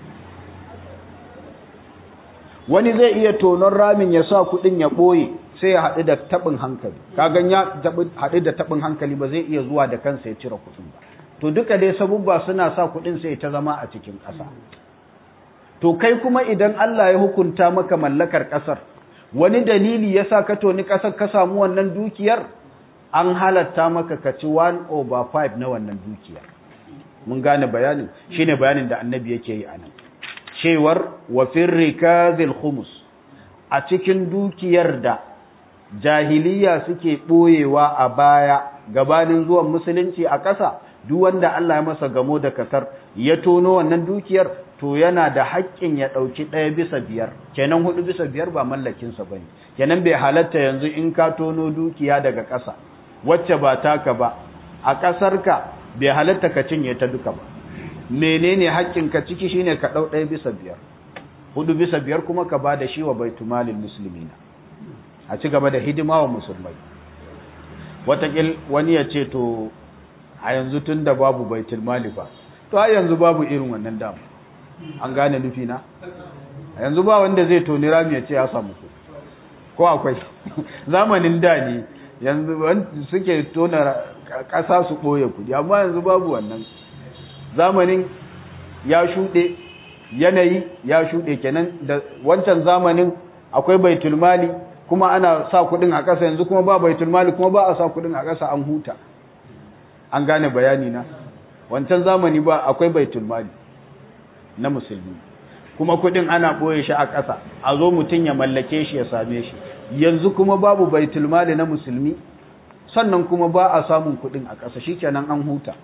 wani zai iya tonon ramin ya sa kudin ya boye sai ya haɗu da taɓin hankali kagan ya haɗu da taɓin hankali ba zai iya zuwa da kansa ya cire kudin ba to duka dai sabubba suna sa kudin sai ta zama a cikin ƙasa to kai kuma idan Allah ya hukunta maka mallakar ƙasar wani dalili ya sa ka toni ƙasar ka samu wannan dukiyar an halatta maka ka ci 1 over 5 na wannan dukiyar mun gane bayanin shine bayanin da annabi yake yi anan cewar wa firrikazil khumus a cikin dukiyar da jahiliya suke boyewa a baya gabanin zuwan musulunci a ƙasa duk wanda Allah ya masa gamo da kasar ya tono wannan dukiyar to yana da haƙƙin ya ɗauki ɗaya bisa biyar kenan hudu bisa biyar ba mallakinsa ba ne kenan bai halatta yanzu in ka tono dukiya daga ƙasa wacce ba taka ba a ƙasarka bai halatta ka cinye ta duka ba menene haƙƙinka ciki shine ka ɗau ɗaya bisa biyar hudu bisa biyar kuma ka ba da shi wa baitumalin musulmina a ci gaba da hidima wa musulmai watakil wani ya ce to a yanzu tun da babu baitul mali ba to a yanzu babu irin wannan damu an gane nufi na a yanzu ba wanda zai toni rami ya ce ya samu ku ko akwai zamanin da ne yanzu suke tona ƙasa su ɓoye kuɗi amma yanzu babu wannan zamanin ya shuɗe yanayi ya shuɗe kenan da wancan zamanin akwai baitul mali kuma ana sa kuɗin a ƙasa yanzu kuma ba baitul mali kuma ba a sa kuɗin a ƙasa an huta an gane bayani na wancan zamani ba akwai baitul mali na musulmi kuma kuɗin ana ɓoye shi a ƙasa a zo mutum ya mallake shi ya same shi yanzu kuma babu baitul mali na musulmi sannan kuma ba a samun kuɗin a ƙasa shikenan an huta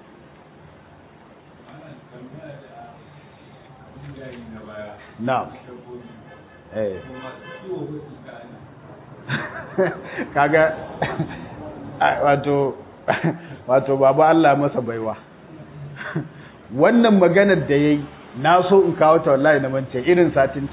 na'am eh kaga wato wato baba Allah masa baiwa wannan maganar da yayi na so in kawo ta wallahi na mance irin satinta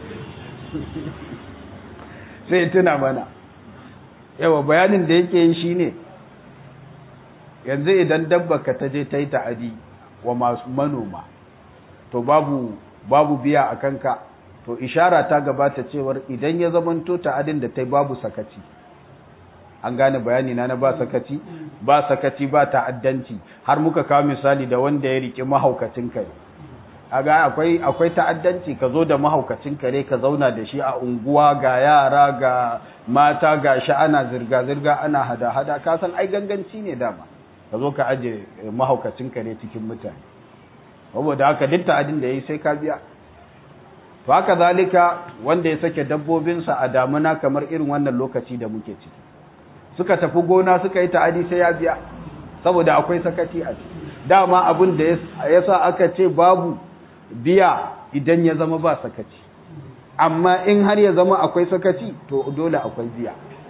sai tuna mana yawa bayanin da yake yi shine yanzu idan dabba ka ta je ta yi ta'adi wa masu manoma to babu babu biya a kanka to ishara ta gabata cewar idan ya zamanto ta'adin da ta yi babu sakaci an gane bayani na na ba sakaci ba sakaci ba ta'addanci har muka kawo misali da wanda ya rike mahaukacin kare aga akwai akwai ta'addanci ka zo da mahaukacin kare ka zauna da shi a unguwa ga yara ga mata ga shi ana zirga zirga ana hada hada ka san ai ganganci ne dama ka zo ka aje mahaukacin kare cikin mutane saboda haka duk ta'adin da yayi sai ka biya to haka zalika wanda ya sake dabbobinsa a damuna kamar irin wannan lokaci da muke ciki suka tafi gona suka yi ta'adi sai ya biya saboda akwai sakaci a ciki dama abin da ya sa aka ce babu biya idan ya zama ba sakaci amma in har ya zama akwai sakaci to dole akwai biya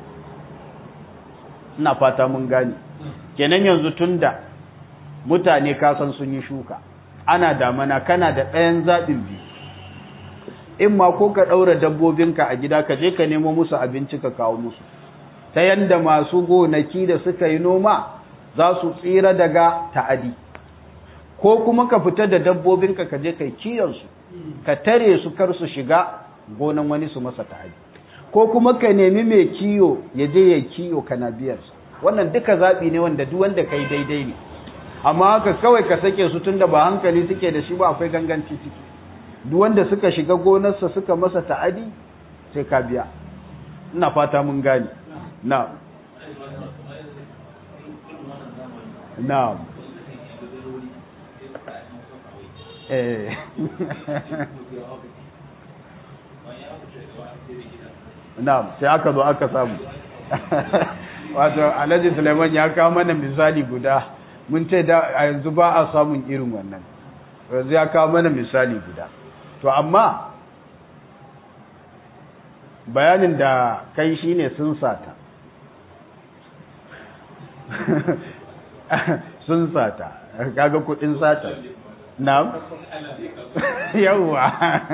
ina fata mun gane kenan yanzu tunda mutane kasan sun yi shuka ana damana kana da ɗayan zaɓin biyu in ma ko ka ɗaura dabbobinka a gida ka je ka nemo musu abinci ka kawo musu ta yanda masu gonaki da suka yi noma za su tsira daga ta'adi ko kuma ka fita da dabbobinka ka je kai kiyansu ka tare su kar su shiga gonan wani su masa ta'adi ko kuma ka nemi mai kiyo ya je ya kiyo kana biyarsa wannan duka zaɓi ne wanda duk wanda kai daidai ne amma haka kawai ka sake su tunda ba hankali suke da shi ba akwai ganganci ciki duk wanda suka shiga gonarsa suka masa ta'adi sai ka biya ina fata mun gane na na eh na sai aka zo aka samu wato alhaji suleiman ya kawo mana misali guda mun ce da a yanzu ba a samun irin wannan yanzu ya kawo mana misali guda to amma bayanin da kai shine sun sata sun sata kaga kudin sata na yawwa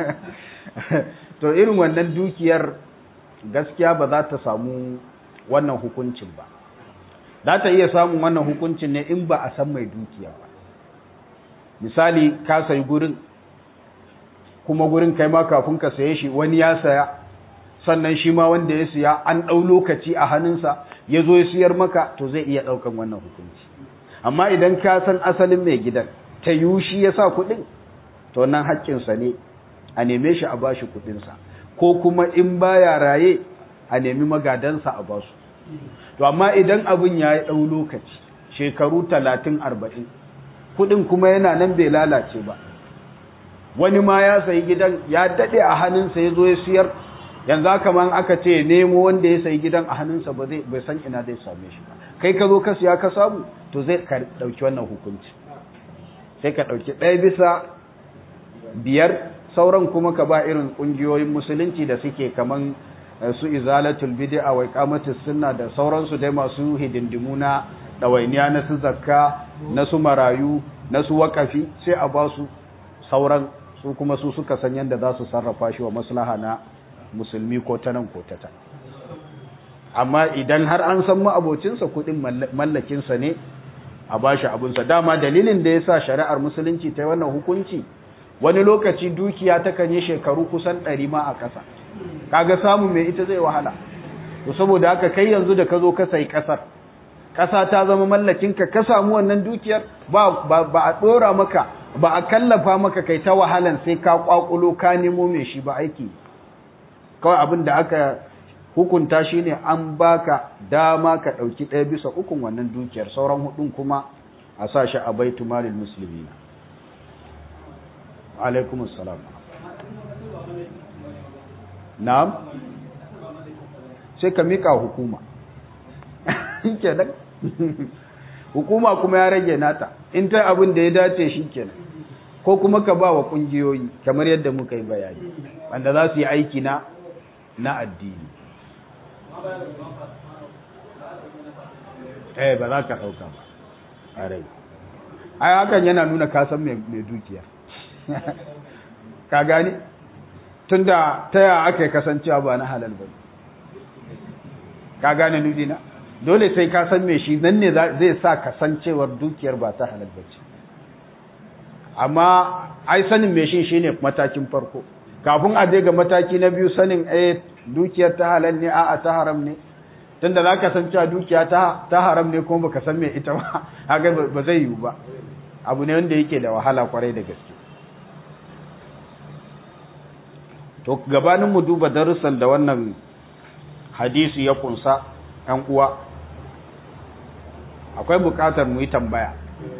to irin wannan dukiyar gaskiya ba za ta samu wannan hukuncin ba za ta iya samun wannan hukuncin ne in ba a san mai dukiya ba misali ka sayi gurin kuma gurin kai ma kafin ka saye shi wani ya saya sannan shi ma wanda ya siya an ɗau lokaci a hannunsa ya zo ya siyar maka to zai iya ɗaukan wannan hukunci amma idan ka san asalin mai gidan ta yiwu shi ya sa kuɗin to nan haƙƙinsa ne a neme shi a bashi kuɗinsa ko kuma in baya raye a nemi magadansa a basu to amma idan abin ya yi ɗau lokaci shekaru talatin arba'in kuɗin kuma yana nan bai lalace ba wani ma ya sayi gidan ya daɗe a hannunsa ya zo ya siyar yanzu haka man aka ce nemo wanda ya sayi gidan a hannunsa ba zai bai san ina zai same shi ba kai ka zo ka siya ka samu to zai ka ɗauki wannan hukunci sai ka ɗauki ɗaya bisa biyar sauran kuma ka ba irin ƙungiyoyin musulunci da suke kaman su izalatul bid'a wa iqamatus sunna da sauransu dai masu hidindimu na dawainiya na su zakka na su marayu na su wakafi sai a ba su sauran su kuma su suka san yadda za su sarrafa shi wa maslaha na musulmi ko ta nan ko ta ta amma idan har an san ma'abocinsa kuɗin mallakinsa ne a ba shi abinsa dama dalilin da ya sa shari'ar musulunci ta yi wannan hukunci wani lokaci dukiya takan yi shekaru kusan ɗari ma a ƙasa kaga samu mai ita zai wahala to saboda haka kai yanzu da ka zo ka sai ƙasar ƙasa ta zama mallakinka ka samu wannan dukiyar ba ba a ɗora maka ba a kallafa maka kai ta wahalan sai ka ƙwaƙulo ka nemo mai shi ba aiki kawai abin da aka hukunta shi ne an baka dama ka ɗauki ɗaya bisa ukun wannan dukiyar sauran hudun kuma a sa shi a baitu malin musulmi na alaikum assalam na'am sai ka mika hukuma kenan hukuma kuma ya rage nata in ta abin da ya dace shi kenan ko kuma ka ba wa ƙungiyoyi kamar yadda muka yi bayani wanda za su yi aiki na na addini eh ba za ka ɗauka ba a rai ai hakan yana nuna kasan mai dukiya ka gani tun da ta yaya aka yi kasancewa ba na halal ba ka gane nudina dole sai ka san me shi nan ne zai sa kasancewar dukiyar ba ta halal ba ce amma ai sanin me shi shine matakin farko kafin a je ga mataki na biyu sanin eh dukiyar ta halal ne a'a ta haram ne tunda za ka san cewa dukiya ta ta haram ne kuma baka san me ita ba haka ba zai yiwu ba abu ne wanda yake da wahala kwarai da gaske to gabanin mu duba darussan da wannan hadisi ya kunsa ‘yan uwa akwai bukatar mu yi tambaya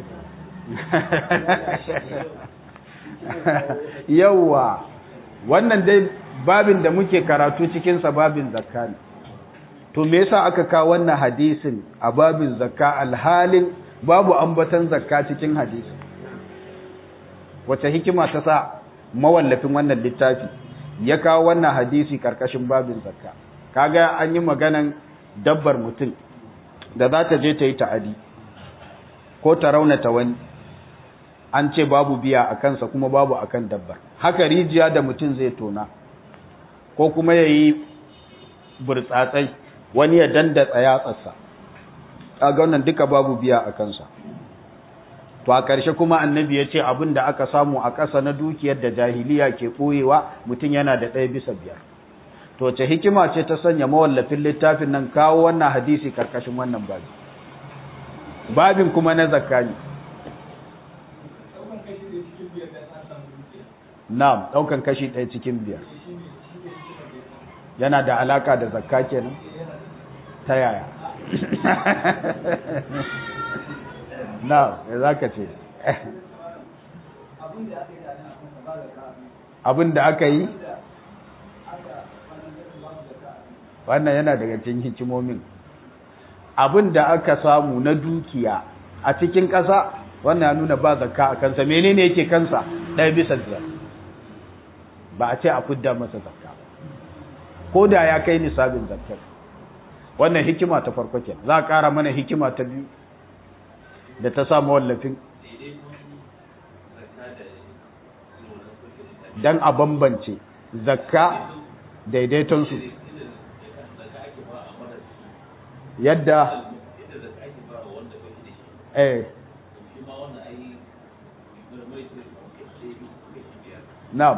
yauwa wannan dai babin da muke karatu cikinsa babin zakka ne to me yasa aka kawo wannan hadisin a babin zakka alhalin babu ambatan zakka cikin hadisi wace hikima ta sa mawallafin wannan littafi ya kawo wannan hadisi karkashin babin zakka kaga an yi maganan dabbar mutum da za ta je ta yi ta'adi ko ta raunata wani an ce babu biya a kansa kuma babu a kan dabbar haka rijiya da mutum zai tona ko kuma ya yi burtsatsai wani ya dandatsa yatsarsa kaga wannan duka babu biya a kansa to a ƙarshe kuma annabi ya ce abin da aka samu a ƙasa na dukiyar da jahiliya ke ɓoyewa mutum yana da ɗaya bisa biyar to ce hikima ce ta sanya mawallafin littafin nan kawo wannan hadisi karkashin wannan babi babin kuma na zakka ne na'am daukan kashi ɗaya cikin biyar yana da alaka da zakka kenan ta yaya na za ka ce abin da aka yi wannan yana daga cikin hikimomin abin da aka samu na dukiya a cikin ƙasa wannan ya nuna ba zakka a kansa menene yake kansa ɗaya bisa biyar ba a ce a fidda masa zakka ko da ya kai nisabin zakkar wannan hikima ta farko ke za a ƙara mana hikima ta biyu da ta samu wallafin don a bambance zakka daidaitonsu yadda eh na'am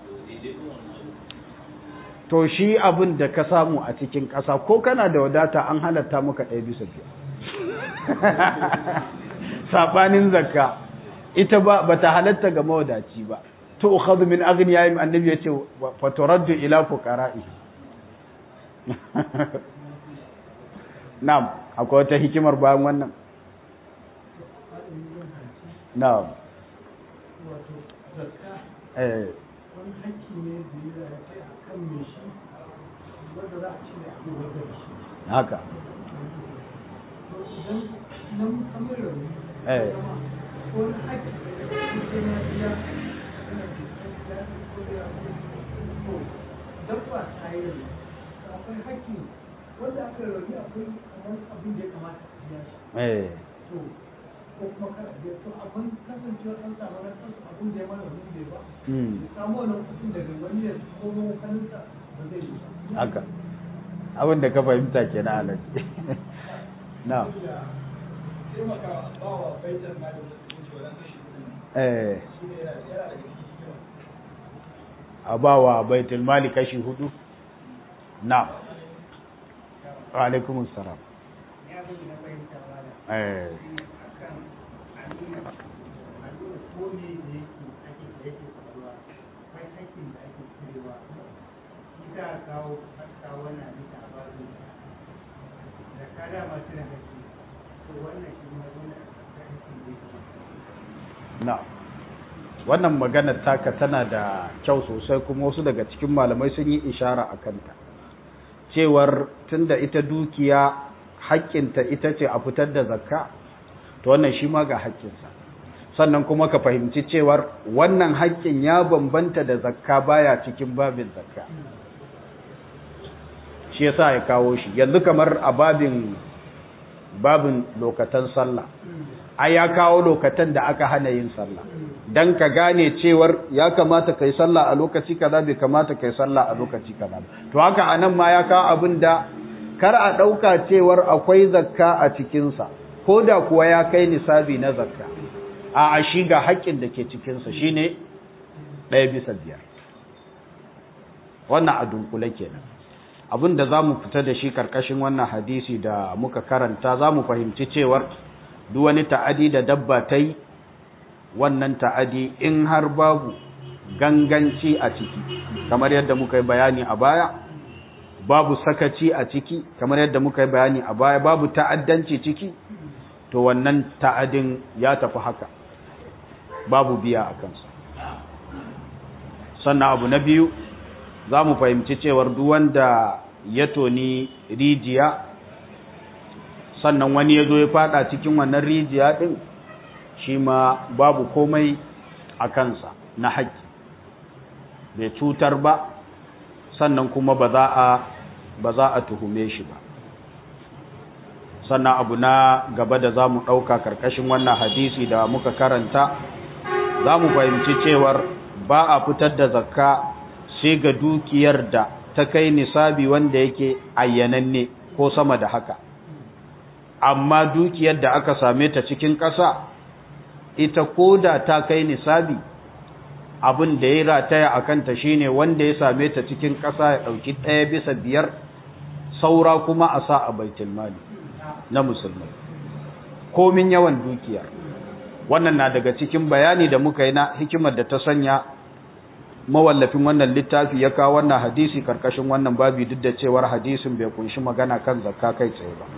to shi abin da ka samu a cikin ƙasa ko kana da wadata an halatta maka ɗaya bisa biyar saɓanin zakka ita ba ba ta halatta ga mawadaci ba to ukhadhu min aghniyahim annabi yace fa turaddu ila fuqara'i na'am akwai wata hikimar bayan wannan na'am eh wani hakki ne da ya ce a kan mai shi wanda za a ce da ake wadda da shi haka to idan nan kamar rauni eh wani hakki da ya na biya yana da ya ko da ya ko dabba ta yi rauni akwai hakki wanda aka rauni akwai kamar abin da ya kamata a biya shi eh to ko kuma kada biya to amma kasancewar an samu na kansu abin da ya mana rauni bai ba mm samu wannan kuɗin daga wani ya komo hannunsa ba zai yi ba. haka abin da ka fahimta kenan alaji na eh a bawa baitul mali kashi hudu na wa alaikumus salam Ya bin na fahimta ba da eh akan a nuna a nuna ko ne da yake ake da yake faruwa akwai aikin da ake cirewa ita a kawo a kawo wannan bisa a ba su da ka dama suna haƙƙi to wannan shi ma dole a kai aikin da yake na wannan maganar taka tana da kyau sosai kuma wasu daga cikin malamai sun yi ishara a kanta cewar tunda ita dukiya haƙƙinta ita ce a fitar da zakka to wannan shi ma ga haƙƙinsa sannan kuma ka fahimci cewar wannan haƙƙin ya bambanta da zakka baya cikin babin zakka shi yasa ya kawo shi yanzu kamar a babin babin lokatan sallah ai ya kawo lokatan da aka hana yin sallah dan ka gane cewar ya kamata kai sallah a lokaci kaza bai kamata kai sallah a lokaci kaza ba to haka anan ma ya kawo abin da kar a dauka cewar akwai zakka a cikin sa koda kuwa ya kai nisabi na zakka a a shi ga haƙƙin da ke cikin sa shine ɗaya bisa biyar wannan a dunkule kenan abin da za mu fita da shi karkashin wannan hadisi da muka karanta za mu fahimci cewar duk wani ta'adi da dabba ta yi wannan ta'adi in har babu ganganci a ciki kamar yadda muka yi bayani a baya babu sakaci a ciki kamar yadda muka yi bayani a baya babu ta'addanci ciki to wannan ta'adin ya tafi haka babu biya a kansa sannan abu na biyu za mu fahimci cewar duk wanda ya toni rijiya sannan wani ya zo ya fada cikin wannan rijiya din shi ma babu komai a kansa na haƙƙi bai cutar ba sannan kuma ba za a ba za a tuhume shi ba sannan abu na gaba da za mu ɗauka karkashin wannan hadisi da muka karanta za mu fahimci cewar ba a fitar da zakka sai ga dukiyar da ta kai nisabi wanda yake ayyananne ko sama da haka amma dukiyar da aka same ta cikin ƙasa ita koda ta kai nisabi abin da ya rataya a kanta shine wanda ya same ta cikin ƙasa ya ɗauki ɗaya bisa biyar saura kuma a sa a baitul mali na musulmai komin yawan dukiyar wannan na daga cikin bayani da muka yi na hikimar da ta sanya mawallafin wannan littafi ya kawo wannan hadisi karkashin wannan babi duk da cewar hadisin bai kunshi magana kan zakka kai tsaye ba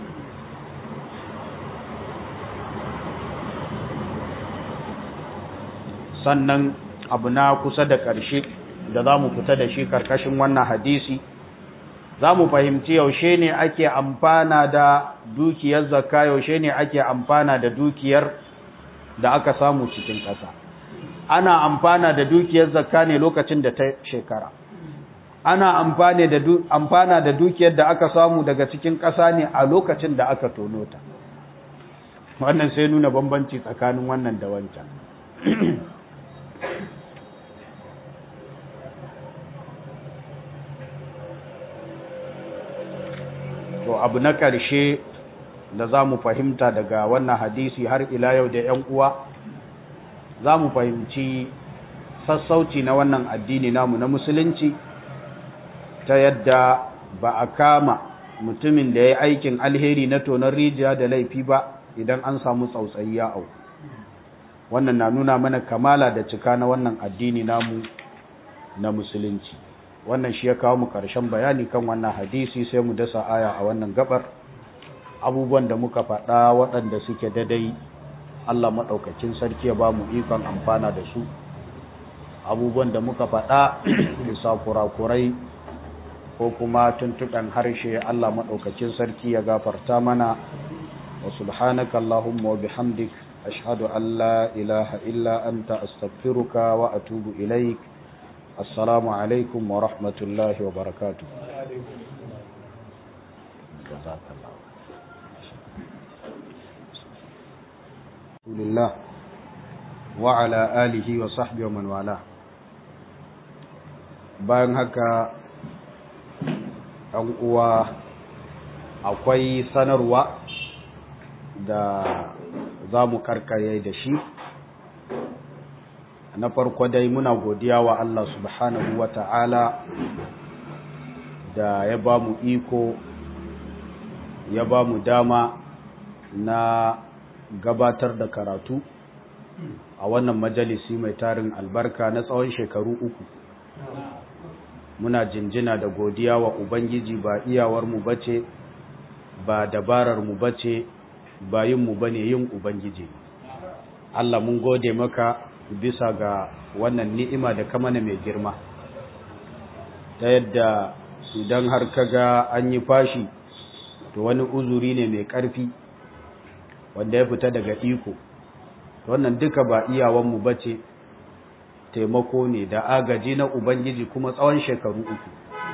sannan abu na kusa da ƙarshe da za mu fita da shi karkashin wannan hadisi za mu fahimci yaushe ne ake amfana da dukiyar zakka yaushe ne ake amfana da dukiyar da aka samu cikin ƙasa ana amfana da dukiyar zakka ne lokacin da ta shekara ana amfani da amfana da dukiyar da aka samu daga cikin ƙasa ne a lokacin da aka tono ta wannan sai nuna bambanci tsakanin wannan da wancan to abu na ƙarshe da za mu fahimta daga wannan hadisi har ila yau da 'yan uwa za mu fahimci sassauci na wannan addini namu na musulunci ta yadda ba a kama mutumin da ya yi aikin alheri na tonon rijiya da laifi ba idan an samu tsautsayi ya au wannan na nuna mana kamala da cika na wannan addini namu na musulunci wannan shi ya kawo mu ƙarshen bayani kan wannan hadisi sai mu dasa aya a wannan gabar abubuwan da muka faɗa waɗanda suke dadai Allah maɗaukacin sarki ya ba mu ikon amfana da su abubuwan da muka faɗa bisa kurakurai ko kuma tuntuɗan harshe Allah maɗaukacin sarki ya gafarta mana wa subhanaka Allahumma wa bihamdik ashhadu an la ilaha illa anta astaghfiruka wa atubu ilaik assalamu alaikum wa rahmatullahi wa barakatuh rasulillah wa ala alihi wa sahbihi wa man wala bayan haka an uwa akwai sanarwa da za mu karkare da shi na farko dai muna godiya wa Allah subhanahu wa ta'ala da ya ba mu iko ya ba mu dama na gabatar da karatu a wannan majalisi mai tarin albarka na tsawon shekaru uku muna jinjina da godiya wa ubangiji ba iyawarmu bace ba dabararmu bace ba yinmu bane yin ubangiji Allah mun gode maka bisa ga wannan ni'ima da kamana mai girma ta yadda idan har kaga an yi fashi to wani uzuri ne mai ƙarfi wanda ya fita daga iko wannan duka ba iyawanmu ba ce taimako ne da agaji na ubangiji kuma tsawon shekaru uku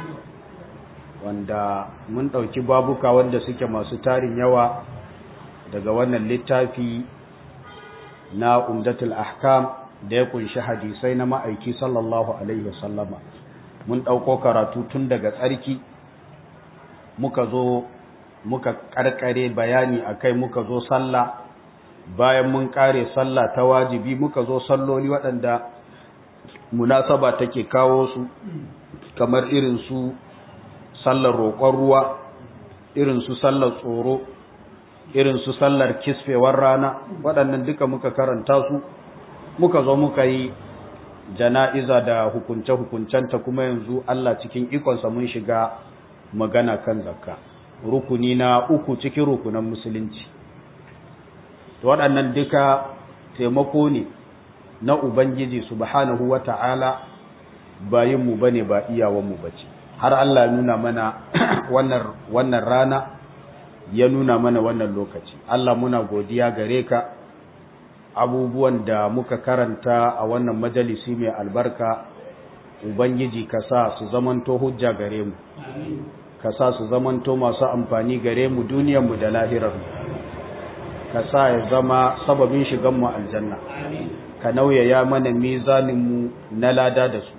wanda mun ɗauki babuka wanda suke masu tarin yawa daga wannan littafi na umdatul ahkam da ya kunshi hadisai na ma'aiki sallallahu alaihi wasallama mun ɗauko karatu tun daga tsarki muka zo muka karkare bayani akai muka zo sallah bayan mun kare sallah ta wajibi muka zo salloli waɗanda munasaba take kawo su kamar irin su sallar roƙon ruwa irin su sallar tsoro irin su sallar kisfewar rana waɗannan duka muka karanta su muka zo muka yi jana'iza da hukunce-hukuncenta kuma yanzu Allah cikin ikonsa mun shiga magana kan zakka rukuni na uku cikin rukunan musulunci waɗannan duka taimako ne na ubangiji subhanahu wata'ala bayin mu bane ba iyawan mu bace har Allah ya nuna mana wannan wannan rana ya nuna mana wannan lokaci Allah muna godiya gare ka abubuwan da muka karanta a wannan majalisi mai albarka ubangiji ka sa su zamanto hujja gare mu ka sa su zamanto masu amfani gare mu duniyarmu da lahirarmu ka sa ya zama sababin shiganmu aljanna ka nauyaya mana mizaninmu na lada da su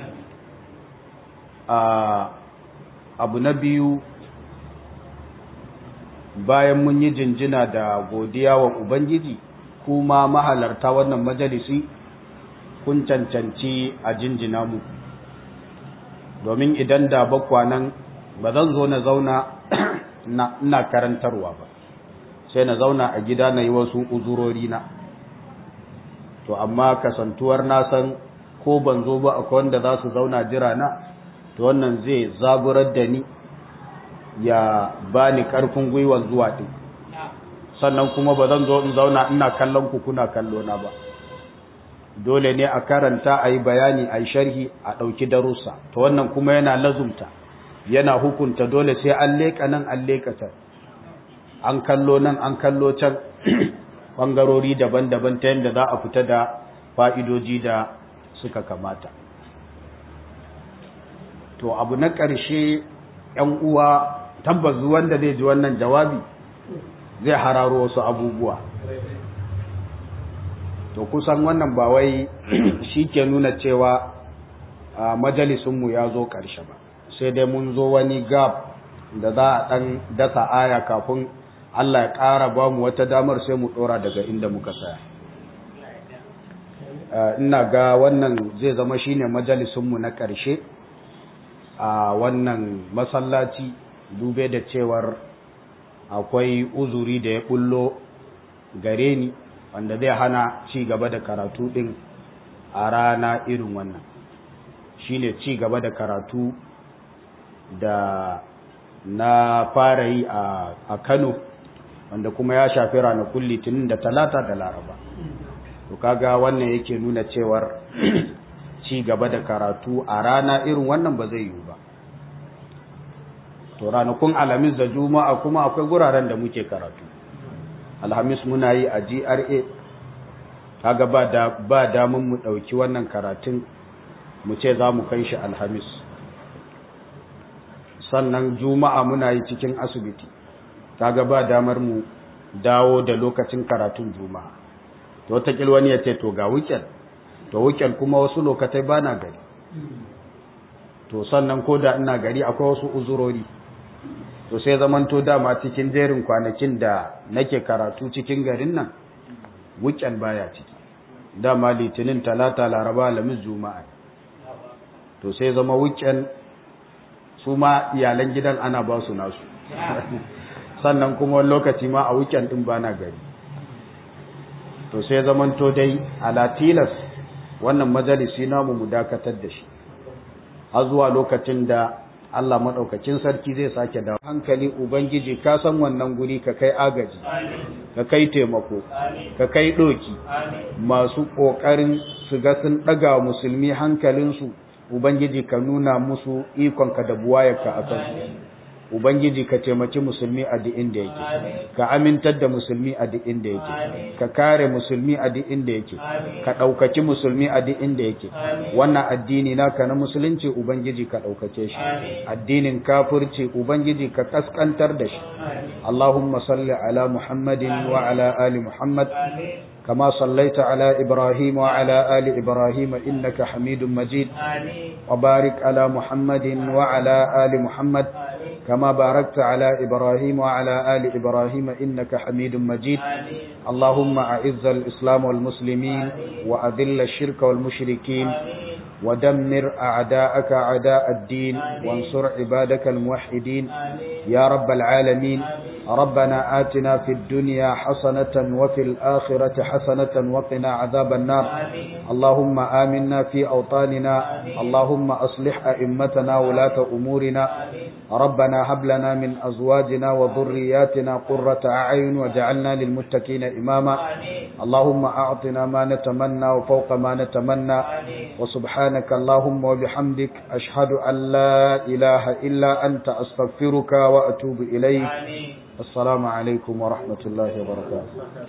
abu na biyu bayan mun yi jinjina da godiya wa ubangiji kuma mahalarta wannan majalisi kun cancanci a jinjina mu domin idan da bakwanan ba zan zo na zauna ina karantarwa ba sai na zauna a gida na yi wasu uzurori na to amma kasantuwar na san ko ban zo ba akwai wanda za su zauna jira na to wannan zai zaburar da ni ya bani karfin gwiwa zuwa din sannan kuma ba zan zo in zauna ina kallon ku kuna kallo na ba dole ne a karanta a yi bayani a yi sharhi a ɗauki darussa to wannan kuma yana lazumta yana hukunta dole sai an leƙa nan an leƙa can an kallo nan an kallo can ɓangarori daban-daban ta yadda za a fita da fa'idoji da suka kamata to abu na ƙarshe ‘yan uwa tabbas wanda zai ji wannan jawabi zai hararo wasu abubuwa to kusan wannan ba wai shi ke nuna cewa a majalisunmu ya zo ƙarshe ba sai dai mun zo wani gab da za a ɗan dasa aya kafin Allah ya ƙara ba mu wata damar sai mu ɗora daga inda muka tsaya ina ga wannan zai zama shine majalisunmu na ƙarshe a wannan masallaci dube da cewar akwai uzuri da ya bullo gare ni wanda zai hana ci gaba da karatu din a rana irin wannan shine ci gaba da karatu da na fara yi a Kano wanda kuma ya shafi ranakun litinin da talata da laraba to kaga wannan yake nuna cewar ci gaba da karatu a rana irin wannan ba zai yiwu ba to ranakun alhamis da juma'a kuma akwai guraren da muke karatu alhamis muna yi a gra kaga ba da ba damun mu dauki wannan karatun mu ce za mu kai shi alhamis sannan juma'a muna yi cikin asibiti kaga ba damar mu dawo da lokacin karatun juma'a to wata wani ya ce to ga weekend to weekend kuma wasu lokatai ba na gari to sannan ko da ina gari akwai wasu uzurori to sai zamanto dama cikin jerin kwanakin da nake karatu cikin garin nan weekend baya ciki dama litinin talata laraba lamis juma'a to sai zama weekend su ma iyalan gidan ana ba su nasu sannan kuma lokaci ma a weekend din bana gari to sai zamanto dai ala tilas wannan majalisi namu mu dakatar da shi har zuwa lokacin da Allah maɗaukakin sarki zai sake da hankali Ubangiji ka san wannan guri ka kai agaji, ka kai taimako, ka kai ɗoki, masu ƙoƙarin su ga sun ɗaga musulmi hankalinsu, Ubangiji ka nuna musu ikonka da buwayarka a kansu. Ubangiji ka taimaki musulmi a duk inda yake, ka amintar da musulmi a duk inda yake, ka kare musulmi a duk inda yake, ka ɗaukaki musulmi a duk inda yake. Wannan addini naka na musulunci Ubangiji ka ɗaukake shi, addinin kafirci Ubangiji ka kaskantar da shi. Allahumma salli ala Muhammadin wa ala ali Muhammad. كما صليت على إبراهيم وعلى آل إبراهيم إنك حميد مجيد وبارك على محمد وعلى آل محمد كما باركت على إبراهيم وعلى آل إبراهيم إنك حميد مجيد اللهم أعز الإسلام والمسلمين وأذل الشرك والمشركين ودمر أعداءك أعداء الدين وانصر عبادك الموحدين يا رب العالمين ربنا آتنا في الدنيا حسنة وفي الآخرة حسنة وقنا عذاب النار اللهم آمنا في أوطاننا اللهم أصلح أئمتنا ولاة أمورنا ربنا هب لنا من أزواجنا وذرياتنا قرة أعين وجعلنا للمتقين إماما اللهم أعطنا ما نتمنى وفوق ما نتمنى وسبحانك اللهم وبحمدك أشهد أن لا إله إلا أنت أستغفرك وأتوب إليك السلام عليكم ورحمة الله وبركاته